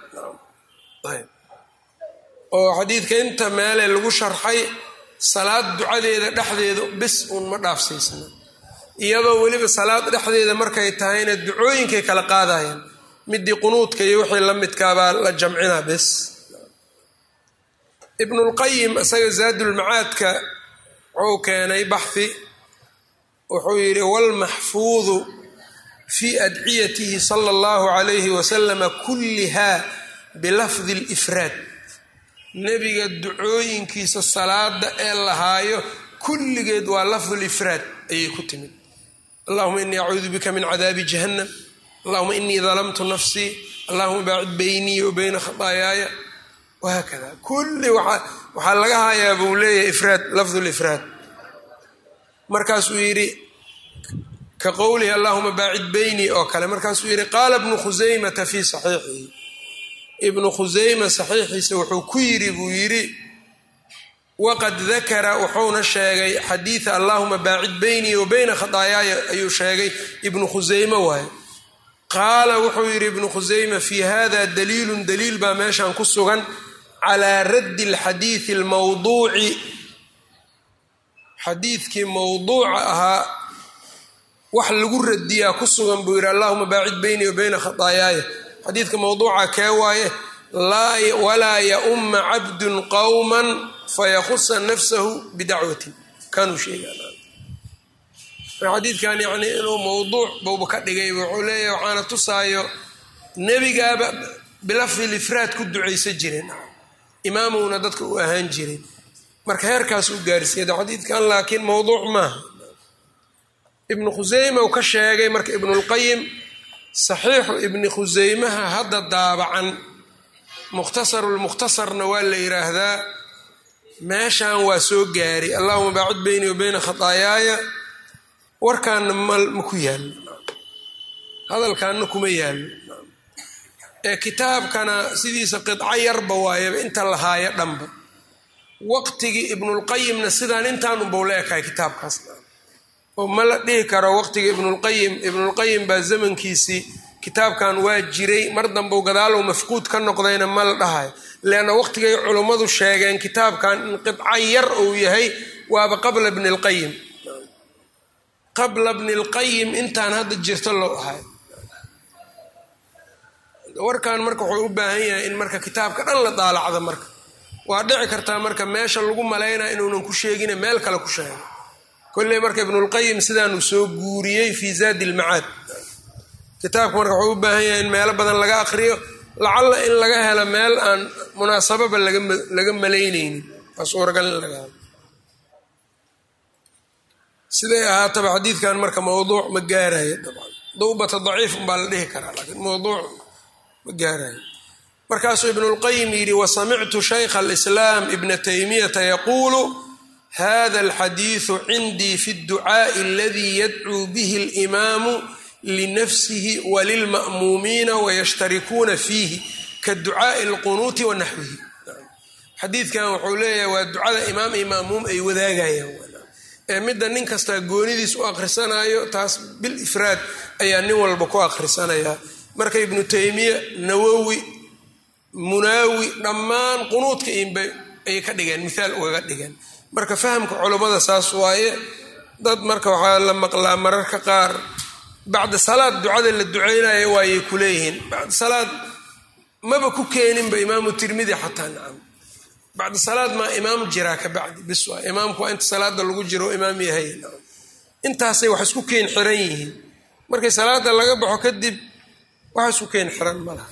oo xadiidka inta meele lagu sharxay salaad ducadeeda dhexdeeda bis uun ma dhaafsiisna iyadoo weliba salaad dhexdeeda markay tahayna ducooyinkay kala qaadayaan midii qunuudka iyo wixii la midkaabaa la jamcinaa bes ibnulqayim isaga zaadulmacaadka wuxuu keenay baxhi wuxuu yidhi walmaxfuudu fii adciyatihi sala allahu calayhi wasalama kulliha bilafdi alifraad nebiga ducooyinkiisa salaada ee lahaayo kulligeed waa lafdulifraad ayay ku timid allahuma inii acuudu bika min cadaabi jahannam allahuma inii dalamtu nafsii allahuma baacid beynii wa beyna khataayaaya wahaakada kulli waxaa laga hayaa buu leeyahay ifraad lafdulifraad markaasuu yidhi ka qowlihi allahuma baacid beynii oo kale markaasuu yidhi qaala ibnu khusaymata fii saxiixihi ibnu khusayma saxiixiisa wuxuu ku yidhi buu yidhi waqad dakara wuxuuna sheegay xadiida allahuma baacid beynii wa beyna khataayaaya ayuu sheegay ibnu khusayme waaye qaala wuxuu yidhi ibnu khusayma fii hada daliilun daliil baa meeshan ku sugan calaa raddi alxadiidi almawduuci xadiidkii mowduuca ahaa wax lagu radiyaa ku sugan buu yidhi allahuma baacid beynii wa beyna khataayaaya xadiidka mowduuca kee waaye walaa yaumma cabdun qowman fayakusa nafsahu bidacwatin kanuu sheegaa xadiidkan yani inuu mowduuc buuba ka dhigay wuxuu leeyahy waxaana tusaayo nebigaaba bilafdi lifraad ku ducaysa jireen imaamuna dadka u ahaan jiray marka heerkaas u gaarsiiyada xadiidkan laakiin mowduuc maaha ibnu khusayma uu ka sheegay marka ibnulqayim saxiixu ibni khusaymaha hadda daabacan mukhtasarulmukhtasarna waa la yidhaahdaa meeshan waa soo gaaray allahuma baacid beynii wa beyna khataayaaya warkaanna ma ku yaallo hadalkaanna kuma yaallo ee kitaabkana sidiisa qidco yarba waayaba inta lahaayo dhanba waqtigii ibnulqayimna sidaan intaan unbau la ekahay kitaabkaas oo ma la dhihi karo waqtiga ibnulqayim ibnulqayim baa zamankiisii kitaabkan waa jiray mar dambeu gadaalow mafquud ka noqdayna ma la dhahayo leanna waqtigay culummadu sheegeen kitaabkan in qidca yar uu yahay waaba qabla bni lqayim qabla bni lqayim intaan hadda jirto loo ahay warkan marka wuxuu u baahan yahay in marka kitaabka dhan la daalacdo marka waa dhici kartaa marka meesha lagu malaynaya inuunan ku sheegine meel kale ku sheego kolley marka ibnulqayim sidaanuu soo guuriyey fii zaadi ilmacaad kitaabka marka wuxuu u baahan yahay in meelo badan laga aqriyo lacalla in laga helo meel aan munaasababa laga malaynaynin waa suuragal in laga helo siday ahaataba xadiidkan marka mawduuc ma gaarayo dabcan dawbata daciif umbaa la dhihi karaa laakiin mawduuc ma gaarayo markaasuu ibnulqayim yidhi wasamictu shaykha alislaam ibna taymiyata yaquulu hada alxadiidu cindii fi dducaa'i aladii yadcuu bihi alimaamu linafsihi walilma'muumiina wayashtarikuuna fiihi ka ducaa'i alqunuuti wa naxwihi xadiidkan wuxuu leeyahay waa ducada imaam iyo ma'muum ay wadaagayaan ee midda nin kastaa goonidiis u akhrisanayo taas bil ifraad ayaa nin walba ku akhrisanayaa marka ibnu taymiya nawowi munaawi dhammaan qunuudka inba ayay ka dhigeen mithaal ugaga dhigeen marka fahamka culummada saas waaye dad marka waxaa la maqlaa mararka qaar bacda salaad ducada la duceynayo waayay ku leeyihiin bacda salaad maba ku keeninba imaamu tirmidi xataa nacam bacda salaad maa imaam jiraa ka bacdi bis waa imaamku waa inta salaada lagu jiro imaam yahay nacam intaasay wax isku keen xiran yihiin markay salaada laga baxo kadib wax isku keen xiran ma laha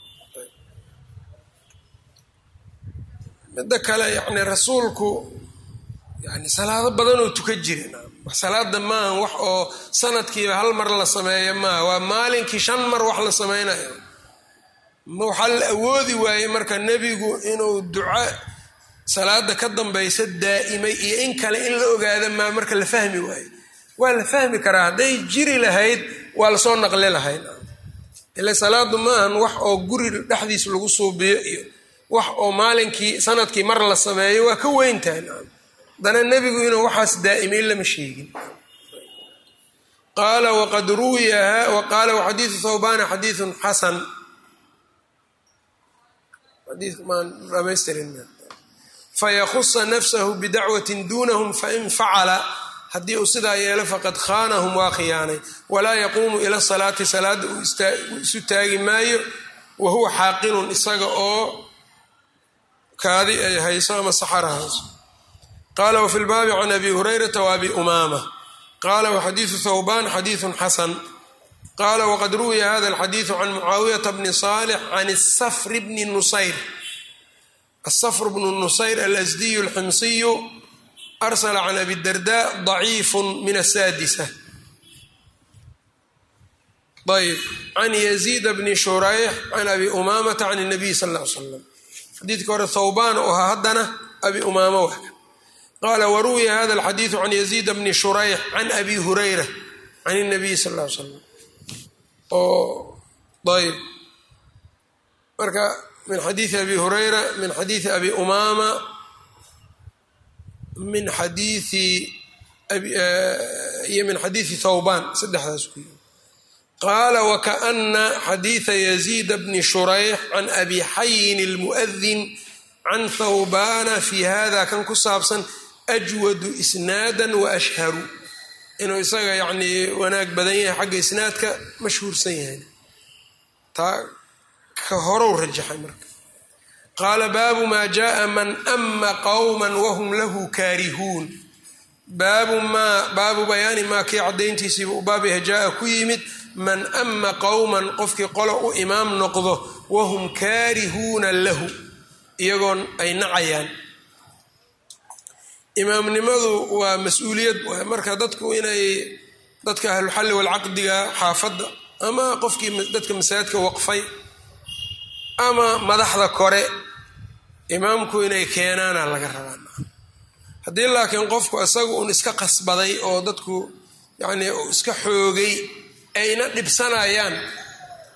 midda kale yani rasuulku yani salaado badanoo tuka jira wax salaada maaha wax oo sanadkiiba hal mar la sameeyo maaha waa maalinkii shan mar wax la sameynayo waxaa la awoodi waayey marka nebigu inuu duca salaada ka dambaysa daa'imay iyo in kale in la ogaada maa marka la fahmi waayo waa la fahmi karaa hadday jiri lahayd waa lasoo naqli lahayd ile salaadu maahan wax oo guri dhexdiis lagu suubiyo iyo wax oo maalinkii sanadkii mar la sameeyo waa ka weyntahay haddana nebigu inuu waxaas daa'imay lama sheegin qaala waqad ruwiya qaala waxadiidu thawbana xadiidun xasan fayakusa nafsahu bidacwatin dunahum fain facala haddii uu sidaa yeelo faqad khaanahum waa khiyaanay walaa yaquumu ila salaati salaada uu isu taagi maayo wa huwa xaaqinun isaga oo kaadi ay hayso ama saxara hayso qaala wafi lbaabi can abi hurayrata waabi umaama qaala waxadiidu thawban xadiidun xasan qaala waqad ruwiya hada alxadiidu can mucaawiyata bni saalix can safri bni nusayr asafr bnu nusayr alasdiyu alximsiyu arsala can abi darda daciifu min asaadisa ayb can yaziid bni shurayx can abi umaamata can nabiy sal l l slam xadiidka hore thawbaan u ahaa haddana abi umaama wa qaala waruwiya hada alxadiidu can yaziid bni shurayx can abi hurayra can nabiy sal l slam oo ayb marka min xadiidi abi hurayra min xadiidi abi umaama min xadiii iyo min xadiidi thawbaan saddexdaas ku yii qaala wakaana xadiida yaziid bni shurayx can abi xayin اlmu'adin can thawbana fi hada kan ku saabsan ajwadu isnaada waashharu inuu isaga yacnii wanaag badan yahay xagga isnaadka mashhuursan yahay taa ka horow rajaxay marka qaala baabu maa jaءa man ama qowma wahum lahu kaarihuun baabu maa baabu bayaani maa kii caddayntiisiiba u baabyaha jaa-a ku yimid man ama qowman qofkii qolo u imaam noqdo wahum kaarihuuna lahu iyagoon ay nacayaan imaamnimadu waa mas-uuliyad waay marka dadku inay dadka ahluxalli walcaqdiga xaafadda ama qofkii dadka masaajidka waqfay ama madaxda kore imaamku inay keenaana laga rabaa haddii laakiin qofku isaga uun iska qasbaday oo dadku yacnii uu iska xoogay ayna dhibsanayaan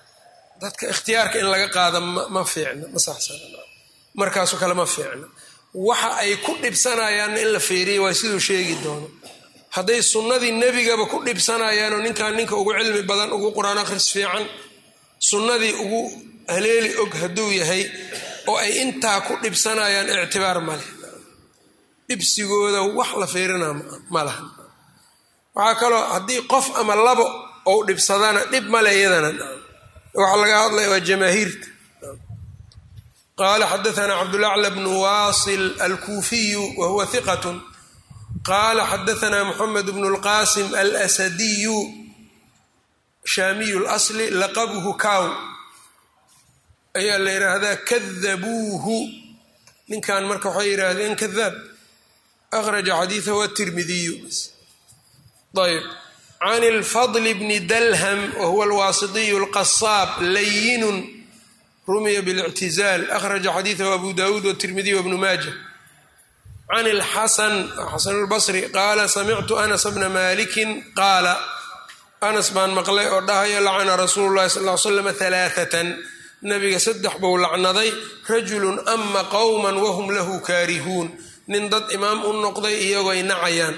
dadka ikhtiyaarka in laga qaada ma fiicna ma saxsana markaasoo kale ma fiicna waxa ay ku dhibsanayaanna in la feeriya waa siduu sheegi doono hadday sunnadii nebigaba ku dhibsanayaanoo ninkan ninka ugu cilmi badan ugu qur-aan akhris fiican sunnadii ugu haleeli og hadduu yahay oo ay intaa ku dhibsanayaan ictibaar maleh dhibsigooda wax la feerinaa ma laha waxaa kaloo haddii qof ama labo ou dhibsadana dhib male iyadana waxaa laga hadlaya waa jamaahiirta qaala xadaana cabdulacla bnu waasil alkuufiyu wa huwa hiqat qaala xadaana moxamed bnu lqasim alsadiyu shaamiyu lasli laqabuhu kaw ayaa la yidhaahdaa kadabuuhu ninkan marka waxay yidhaahdeen kadaab akhraja xadiidahu atirmidiyu ayb can ilfadl bni dalham wahuwa alwaasitiyu alqasaab layinun rumiya bilictizaal akhraja xadiidahu abu dawuud watirmidiy wabnu maaja can ilxasan xasan lbasri qaala samictu anas bna malikin qaala anas baan maqlay oo dhahaya lacana rasuulu llahi sal l slam alaaatan nabiga saddex buu lacnaday rajulun ama qowman wahum lahu kaarihuun nin dad imaam u noqday iyagoy nacayaan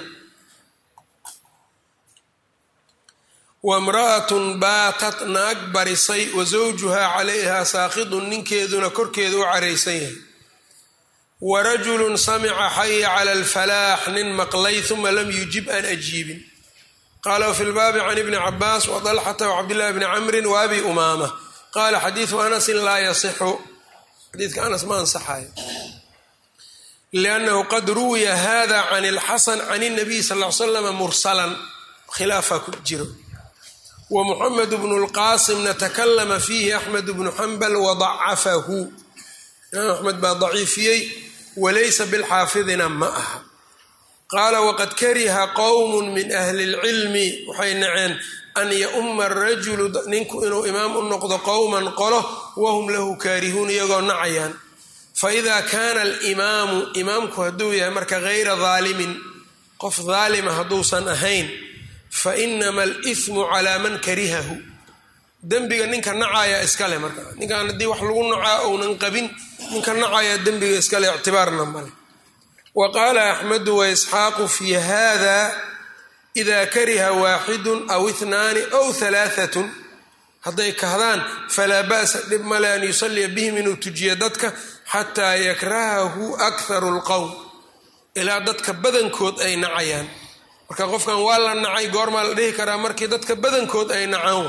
wamra'atun baatat naag barisay wa zawjuhaa calayhaa saaqidun ninkeeduna korkeeda u caraysan yahay wa rajulun samica xaya cala alfalaax nin maqlay uma lam yujib aan ajiibin qaala wafi lbaabi can ibni cabaas wa dalxata wacabdillahi bni camrin wa abi umaama qaala xadiidu anasin laa yasixu xadiidka anas ma ansaxayo liannahu qad ruwiya hada can ilxasan can اnabiy sal l slama mursalan khilaafa ku jiro wa muxamed bnu lqaasimna takalama fiihi axmed bnu xambal wadacafahu imaam axmed baa daciifiyey walaysa bilxaafidina ma aha qaala waqad kariha qowm min ahli اlcilmi waxay naceen an yauma arajulu ninku inuu imaam u noqdo qowman qolo wahum lahu kaarihuun iyagoo nacayaan faida kaana alimaamu imaamku hadduu yahay marka hayra daalimin qof daalima hadduusan ahayn fainama alismu calaa man karihahu dembiga ninka nacaya iskale marka ninkan haddii wax lagu nacaa ounan qabin ninka nacaya dembiga iskale ictibaarna male wa qaala axmedu waisxaaqu fi hada ida kariha waaxidun aw ihnaani aw halaaatun hadday kahdaan falaa ba'sa dhib male an yusalliya bihim inuu tujiyo dadka xataa yakrahahu akharu lqowm ilaa dadka badankood ay nacayaan marka qofkan waa la nacay goormaa la dhihi karaa markii dadka badankood ay nacaan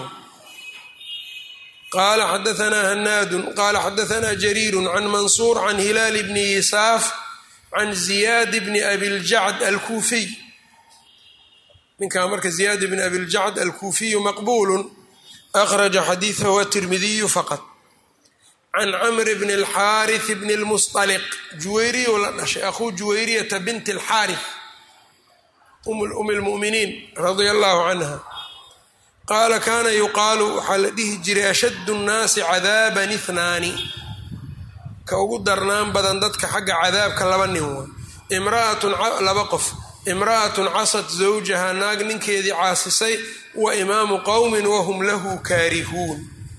qaala xadaanaa hanaadun qaala xadaanaa jariiru can mansuur can hilaal bni yisaaf can ziyaad bni abiljacd alkuufiy ninkaa marka ziyaad bni abiljacd alkuufiyu maqbuulu akhraja xadiidahu atirmidiyu faqad can camr bn اlxaariث bn اlmusطaliq juwayriyu la dhashay akhuu juwayriyata bint اlxaariث um اlmuminiin radia allahu canha qaala kaana yuqaalu waxaa la dhihi jiray ashad الnaasi cadaaban ihnaani ka ugu darnaan badan dadka xagga cadaabka laba nin waa imraatun laba qof imra'atun casad zawjaha naag ninkeedii caasisay wa imaamu qowmin wahum lahu kaarihuun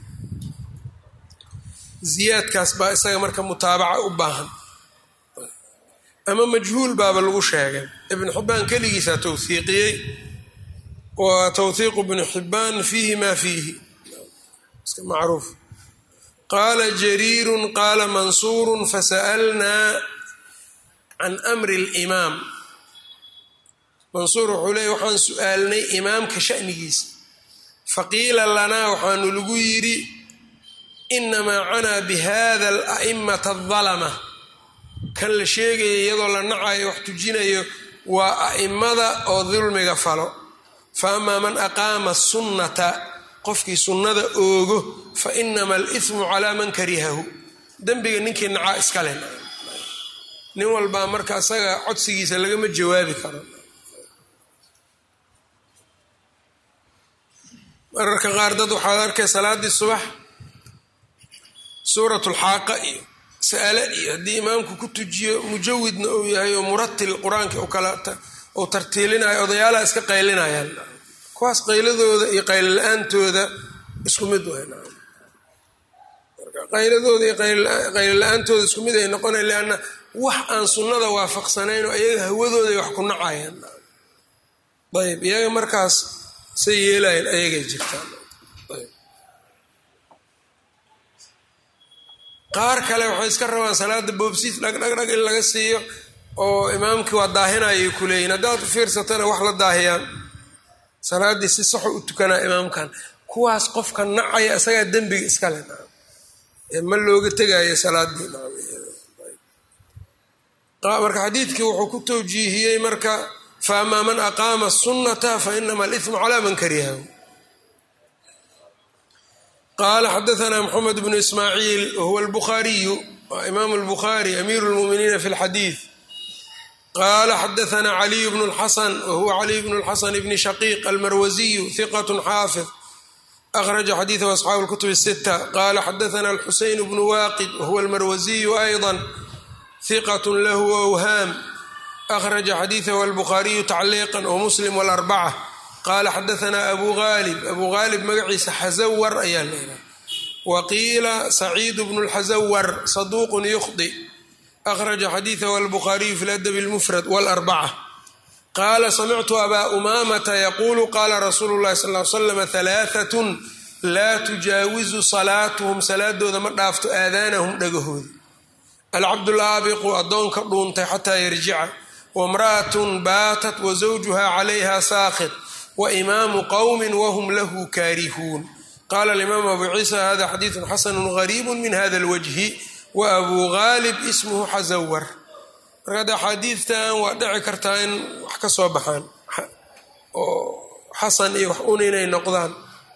ziyaadkaas baa isaga marka mutaabaca u baahan ama majhuul baaba lagu sheegay ibnu xibbaan keligiisaa towhiiqiyey wa towhiiqu bnu xibbaan fiihi maa fiihi iska macruuf qaala jariirun qaala mansuurun fasa'alnaa can amri اlimaam mansuur wuxuu leeyay waxaan su-aalnay imaamka sha'nigiisa faqiila lanaa waxaanu lagu yidhi inamaa canaa bihada ala'imata adalama kan la sheegaya iyadoo la nacayo wax tujinayo waa a'immada oo dulmiga falo fa amaa man aqaama sunnata qofkii sunnada oogo fa inama alismu calaa man karihahu dembiga ninkii nacaa iskale nin walbaa marka isaga codsigiisa lagama jawaabi karo mararka qaar dad waxaad arkay salaaddii subax suurat lxaaqa iyo sa'ale iyo haddii imaamku ku tujiyo mujawidna uu yahay oo muratil qur-aanka uu tartiilinayo odayaalaha iska qaylinayaan kuwaas qayladooda iyo qaylla'aantooda isku mid qayladooda iyo qaylla'aantooda isku mid ay noqonay lianna wax aan sunnada waafaqsanayn oo iyaga hawadooday wax ku nacayaan ayb iyaga markaas say yeelayan ayagay jirtaan qaar kale waxay iska rabaan salaada boobsiis dhagdhagdhag in laga siiyo oo imaamkii waa daahinayay ku leeyihin haddaad u fiirsatana wax la daahiyaan salaaddii si saxo u tukanaa imaamkan kuwaas qofka nacaya isagaa dembiga iskale ma looga tegayo salaadii marka xadiidkii wuxuu ku tawjiihiyey marka faamaa man aqaama sunnata fainama alithmu calaa man karihahu qaala xadaana mxamed bnu ismaaciil wahuwa albukhaariyu waa imaamu albukhaari amiiru lmuminiina fi lxadiid qaala xadaana caliyu bnu lxasan wahuwa caliy bnu lxasan bni shaqiiq almarwasiyu hiqat xaafid akhraja xadiidahu asxaabu lkutub sita qaala xadaana alxuseyn bnu waaqid wahuwa almarwasiyu ayضa hiqat lahu awhaam akhraja xadiidahu albukhaariyu tacliiqa wamuslim wاlarbaca qaala xadaana abu gaalib abu gaalib magaciisa xasawar ayaa la yidhaha wa qiila saciid bnu lxasawar saduuqun yukhdi akhraja xadiidahu albukhaariyu fi ladabi اlmufrad wاlarbaca qaala samictu abaa umaamata yaquulu qaala rasuulu llahi sal l slam halaaatun laa tujaawizu salaatuhum salaadooda ma dhaafto aadaanahum dhagahooda alcabdulaabiqu addoonka dhuuntay xataa yarjica wamra'atun baatat wa zawjuha calayha saakit wa imaamu qowmin wahum lahu kaarihuun qaala alimaamu abu ciisa hada xadiidun xasanu gariibu min hada alwajhi wa abuu gaalib ismuhu xasawar marka hadda axaadiidtan waa dhici kartaa in wax ka soo baxaan oo xasan iyo wax un inay noqdaan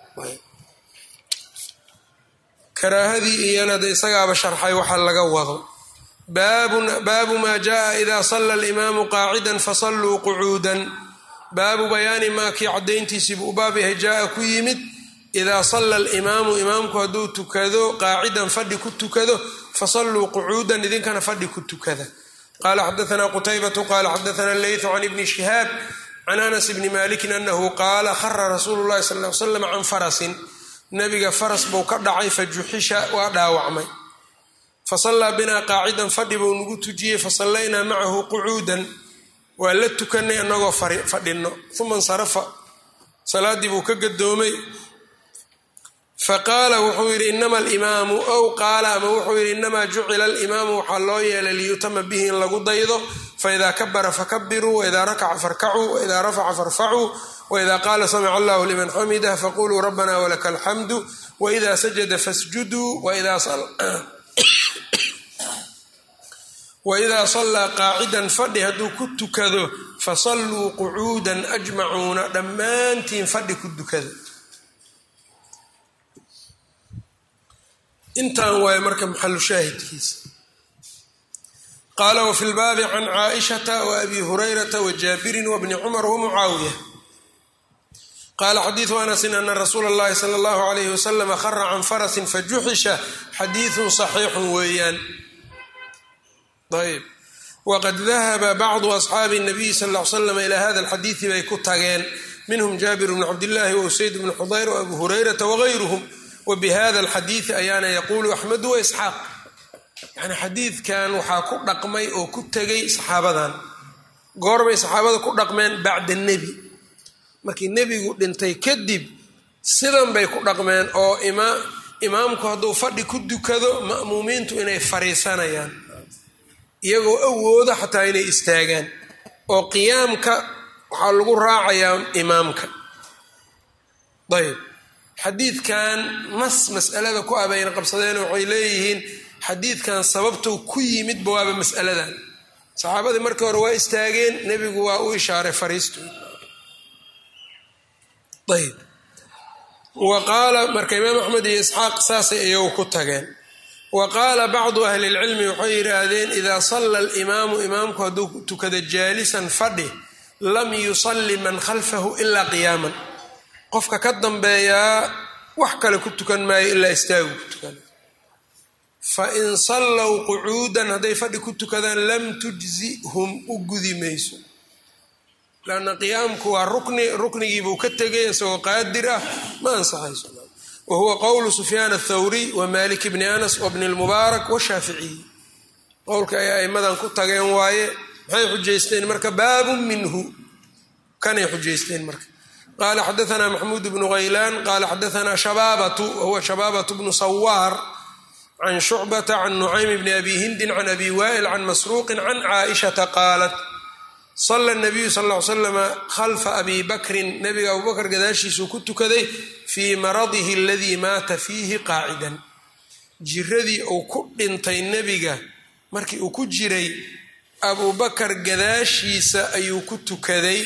karaahadii iyana de isagaaba sharxay waxa laga wado baabu maa jaءa ida sala alimaamu qaacida fasalluu qucuudan baabu bayaani maa kii caddayntiisiibu u baab yahay jaa ku yimid idaa salla alimaamu imaamku hadduu tukado qaacidan fadhi ku tukado fasalluu qucuudan idinkana fadhi ku tukada qala xadaana qutaybatu qala xadaana leytu can ibni shihaab can anas bni malikin anahu qaala khara rasuulu llahi sal l slam can farasin nabiga faras buu ka dhacay fajuxisha waa dhaawacmay fasallaa binaa qaacidan fadhi buu nagu tujiyey fasallaynaa macahu qucuudan waa la tukanay anagoo fadhino uma insarafa salaaddii buu ka gadoomay faqaala wuxuu yidhi inama alimaamu ow qaala ama wuxuu yidhi inamaa jucila alimaamu waxaa loo yeelay liyutama bihi in lagu daydo faidaa kabara fakabiruu waidaa rakaca farkacuu waidaa rafaca farfacuu waidaa qaala samica allahu liman xamidah faquluu rabbana walaka alxamdu waida sajada fasjuduu waidaa sallaa qaacidan fadhi hadduu ku tukado fasalluu qucuudan ajmacuuna dhammaantiin fadhi ku dukada intan waaye marka maxalu shaahidkiisa qaala wafi lbaabi can caaishata waabi hurayrata wajaabirin wabni cumar wamucaawiya qaala xadiidu anasin ana rasuula اllahi sala اllahu alayhi waslama khara can farasin fajuxisha xadiidun saxiixun weeyaan ayb waqad dahaba bacdu asxaabi الnabiyi sal ll ly slam ilaa hada alxadiidi bay ku tageen minhum jaabir bnu cabdillahi wausayd bnu xudayr waabu hurayrata wagayruhum wbihada alxadiidi ayaana yaquulu axmedu waisxaaq yani xadiidkan waxaa ku dhaqmay oo ku tegay saxaabadan goorbay saxaabada ku dhaqmeen bacda nebi markii nebigu dhintay kadib sidan bay ku dhaqmeen oo imaamku hadduu fadhi ku dukado ma'muumiintu inay fariisanayaan iyagoo awooda xataa inay istaagaan oo qiyaamka waxaa lagu raacayaa imaamka ayb xadiidkan mas mas'alada ku abayna qabsadeen waxay leeyihiin xadiidkan sababtou ku yimidba waaba mas'aladan saxaabadii markii hore waa istaageen nebigu waa u ishaaray fariistu ayb wa qaala marka imaam axmed iyo isxaaq saasay iyagu ku tageen wa qaala bacdu ahli lcilmi waxay yidhaahdeen idaa salla alimaamu imaamku hadduu tukada jaalisan fadhi lam yusalli man khalfahu ilaa qiyaaman qofka ka dambeeyaa wax kale ku tukan maayo ilaa istaagu ku tukan fa in sallow qucuudan hadday fadhi ku tukadaan lam tujzihum u gudi mayso lanna qiyaamku waa rukni ruknigiibuu ka tegay isagoo qaadir ah ma ansaxayso wa huwa qowlu sufyaan athawriy wa malik bni anas wa bni lmubaarak washaaficiy qowlka ay aimadan ku tageen waaye maxay xujaysteen marka baabun minhu kanay xujaysteen marka qala xadaana maxmuud bnu haylaan qala xadaana shabaabatu wahuwa shabaabatu bnu sawaar can shucbata can nucaym bni abi hindin can abi waa'il can masruuqin can caaishata qaalat sala nabiyu sal ll ly slama khalfa abi bakrin nabiga abubakr gadaashiisuu ku tukaday fii maradihi aladii maata fiihi qaacidan jiradii uu ku dhintay nebiga markii uu ku jiray abubakar gadaashiisa ayuu ku tukaday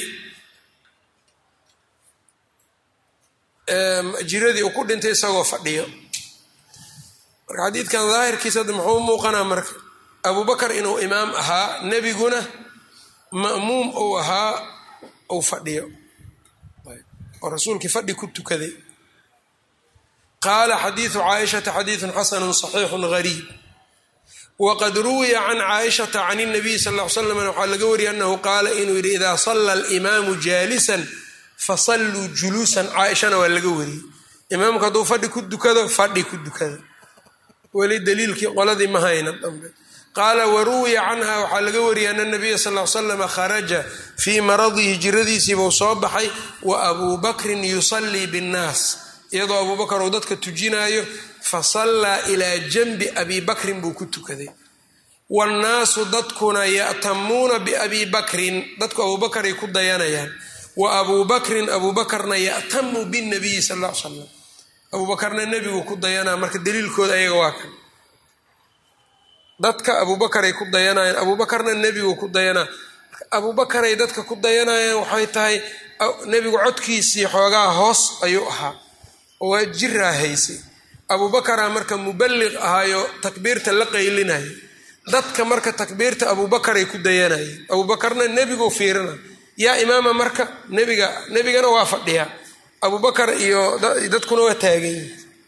jiradii uu ku dhintay isagoo fadhiyo marka xadiidkan daahirkiisa hadda muxuu muuqanaa marka abubakar inuu imaam ahaa nebiguna ma'muum uu ahaa uu fadhiyo oo rasuulkii fadhi ku tukaday qaala xadiidu caaishata xadiidun xasanu صaxiixu gariib waqad ruwiya can caaishata can الnabiy sal ll ly slam waxaa laga wariyay anahu qaala inuu yidhi idaa sala alimaamu jaalisan fasalluu juluusan caaishana waa laga wariyey imaamku hadduu fadhi ku dukado fadhi ku dukada weli daliilkii qoladii ma hayna dambe qaala waruwiya canha waxaa laga wariyay ana nabiya sal l slama kharaja fii maradihi jiradiisiibuu soo baxay wa abuu bakrin yusallii binnaas iyadoo abuu bakar uu dadka tujinaayo fasallaa ilaa janbi abi bakrin buu ku tukaday wannaasu dadkuna ya'tamuuna biabii bakrin dadku abuubakaray ku dayanayaan wa abuu bakrin abuu bakarna ya'tamu binabiyi sal l slam abuu bakarna nebigu ku dayanaa marka daliilkooda ayaga waa kan dadka abuubakaray ku dayanayaan abuubakarna nebigu ku dayanaa abuubakaray dadka ku dayanayaan waxay tahay nebigu codkiisii xoogaa hoos ayuu ahaa oo waa jiraa haysay abuubakaraa marka muballiq ahaayo takbiirta la qaylinaya dadka marka takbiirta abuubakaray ku dayanayeen abuubakarna nebigu fiirina yaa imaama marka nebiga nebigana waa fadhiyaa abuubakar iyo dadkuna waa taaganyihi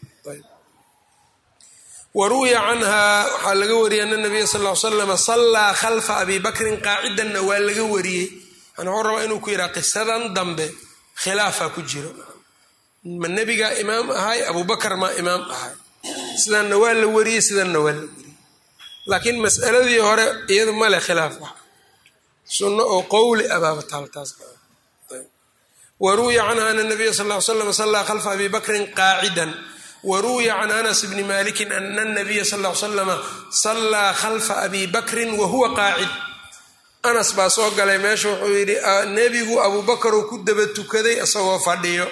waruwiya canha waxaa laga wariyay ana nabiya sal l slama sallaa khalfa abi bakrin qaacidanna waa laga wariyey yani wuxuu rabaa inuu ku yidhaha qisadan dambe khilaafaa ku jiro ma nebigaa imaam ahay abubakar maa imaam ahay sidanna waa la wariyey sidanna waa la wariyey laakiin mas'aladii hore iyadu male khilaaf wax sunno oo qowli abaaba taaltaas waruwiya canha ana nabiya sal l slam sallaa khalfa abi bakrin qaacidan wruwiya can anas bni maliki ana nabiya sal l slama sallaa khalfa abi bakrin wa huwa qaacid anas baa soo galay meesha wuxuu yidhi nebigu abuubakaruu ku daba tukaday isagoo fadhiyo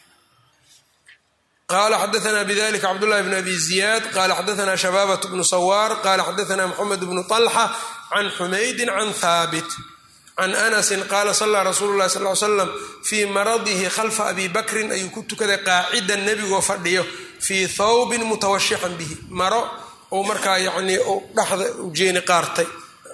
qala xadaana bidalika cabdullahi bn abi ziyad qala xadaana shabaabat bnu sawaar qala xadaana mxamed bnu طalxa can xumaydin can haabit can anasin qaala sallaa rasuulu lahi sal l slam fii maradihi khalfa abi bakrin ayuu ku tukaday qaacidan nebigoo fadhiyo fii thawbin mutawashixan bihi maro ou markaa yanii dhexda ujeeni qaartay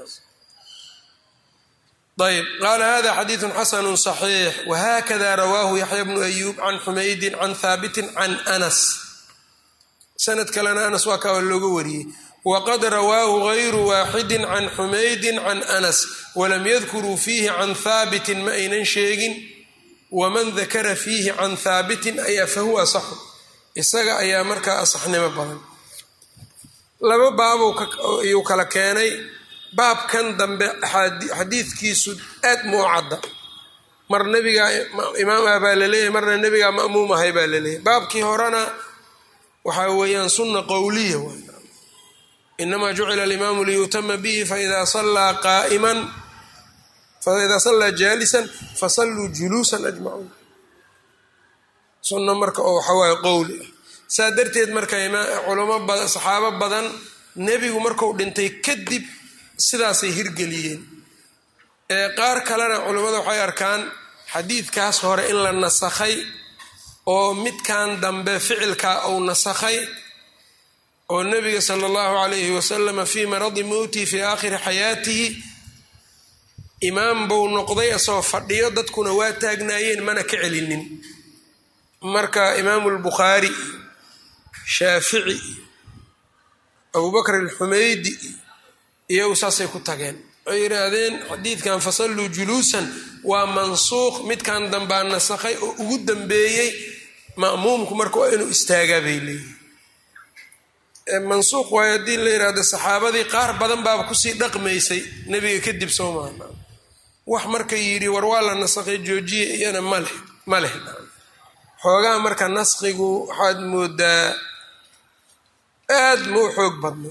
ayb qaala hada xadiidu xasanu صaxiix wahakada rawaahu yaxya bnu ayuub can xumaydin can haabitin can anas sanad kalena anas waa kaa looga wariyey wqad rawaahu gayru waaxidi can xumaydin can anas walam yadkuruu fiihi can haabitin ma aynan sheegin waman dakara fiihi can haabitin ayaa fahuwa asaxu isaga ayaa markaa asaxnimo badan laba baabuu kala keenay baabkan dambe xadiidkiisu aad muu cadda mar nebigaa imaam ah baa laleeyahay marna nebigaa ma'muum ahay baa laleeyahay baabkii horena waxaa weeyaan sunna qowliya inamaa jucila alimaamu liyutama bihi faida sallaa qaaiman faida sallaa jaalisan fasalluu juluusan ajmacuun sunno marka oo waxawaaye qowli ah saa darteed marka culamo badan saxaabo badan nebigu marku dhintay kadib sidaasay hirgeliyeen ee qaar kalena culammada waxay arkaan xadiidkaas hore in la nasakhay oo midkan dambe ficilkaa uu nasakhay oo nabiga sala allahu calayhi wasalama fii maradi mowtihi fii aakhiri xayaatihi imaam buu noqday asagoo fadhiyo dadkuna waa taagnaayeen mana ka celinin marka imaamu lbukhaari iyo shaafici iyo abubakr alxumaydi iyagu saasay ku tageen waxay yidhaahdeen xadiidkan fasalluu juluusan waa mansuuq midkan dambaa nasakhay oo ugu dambeeyey ma'muumku marka waa inuu istaagaa bay leeyihin mansuuq waayo haddii la yidhaahdo saxaabadii qaar badan baaba kusii dhaqmaysay nebiga kadib soo maha wax marka yidhi war waa la nasakhay joojiye iyana maleh ma leh xoogaha marka naskigu waxaad moodaa aad ma u xoog badna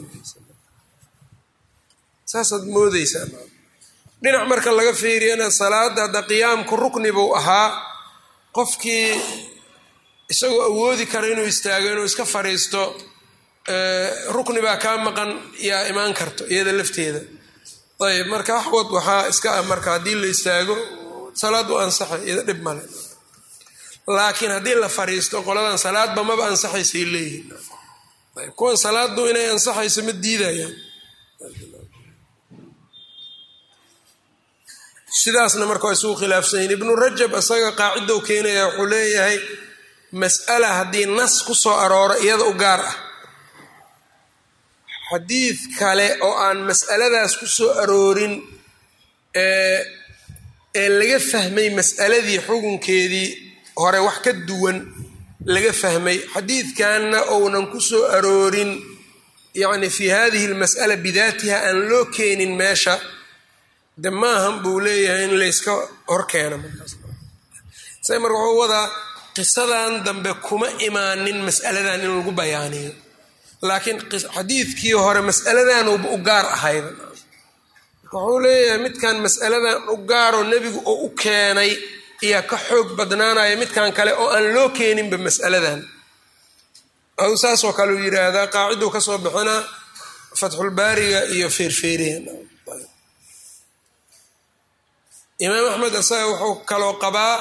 saasaad moodeysaa dhinac marka laga fiiriyana salaada hadda qiyaamku rukni buu ahaa qofkii isagoo awoodi kara inuu istaago inuu iska fadhiisto rukni baa kaa maqan yaa imaan karto iyada lafteeda ayb marka waxwad waxaa iska ah marka haddii la istaago salaad u ansaxay iyada dhib male laakiin haddii la fadhiisto qoladan salaadba maba ansaxaysay leeyihin ayb kuwan salaadu inay ansaxayso ma diidayaan sidaasna marka waa isugu khilaafsanyiin ibnu rajab isaga qaacidow keenaya wuxuu leeyahay mas'ala haddii nas ku soo arooro iyada u gaar ah xadiid kale oo aan mas'aladaas ku soo aroorin ee laga fahmay mas'aladii xukunkeedii hore wax ka duwan laga fahmay xadiidkanna ounan ku soo aroorin yacni fii hadihi almas'ala bidaatiha aan loo keenin meesha de maahan buu leeyahay in layska horkeeno markaas say marka wuxuu wadaa qisadan dambe kuma imaanin mas'aladan in lagu bayaaniyo laakiin xadiidkii hore mas'aladanuba u gaar ahayd wuxuu leeyahay midkan mas'aladan u gaaroo nebigu oo u keenay ayaa ka xoog badnaanaya midkan kale oo aan loo keeninba mas'aladan adu saasoo kale uu yidhaahdaa qaaciduu ka soo bixinaa fatxulbaariga iyo feerfeeriya imaam axmed isaga wuxuu kaloo qabaa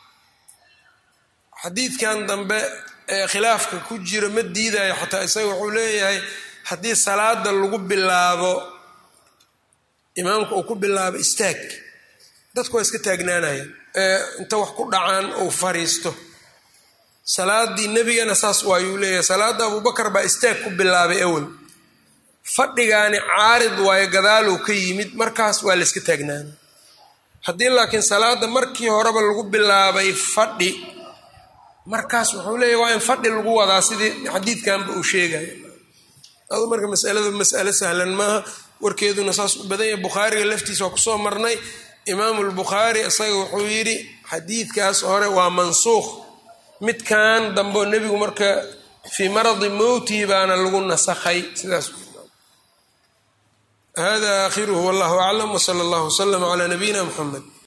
xadiidkan dambe ee khilaafka ku jiro ma diidayo xataa isaga wuxuu leeyahay haddii salaada lagu bilaabo imaamka uu ku bilaabo istaag dadku waa iska taagnaanayaan ee inta wax ku dhacaan uu fariisto salaadii nebigana saas waayuu leeyahay salaada abubakar baa istaag ku bilaabay awel fadhigaani caarid waayo gadaaluu ka yimid markaas waa la yska taagnaana haddii laakiin salaada markii horeba lagu bilaabay fadhi markaas wuxuu leeyahy waa in fadhi lagu wadaa sidii xadiidkanba uu sheegaya adu marka masaladu mas'alo sahlan maaha warkeeduna saas u badan yahay bukhaariga laftiisa waa kusoo marnay imaamu lbukhaari isaga wuxuu yidhi xadiidkaas hore waa mansuukh midkan dambo nebigu marka fii maradi mowtihi baana lagu nasakhay sidaas hada aakhiruhu wallahu aclam wsala allahu wslama cala nabiyina muxamed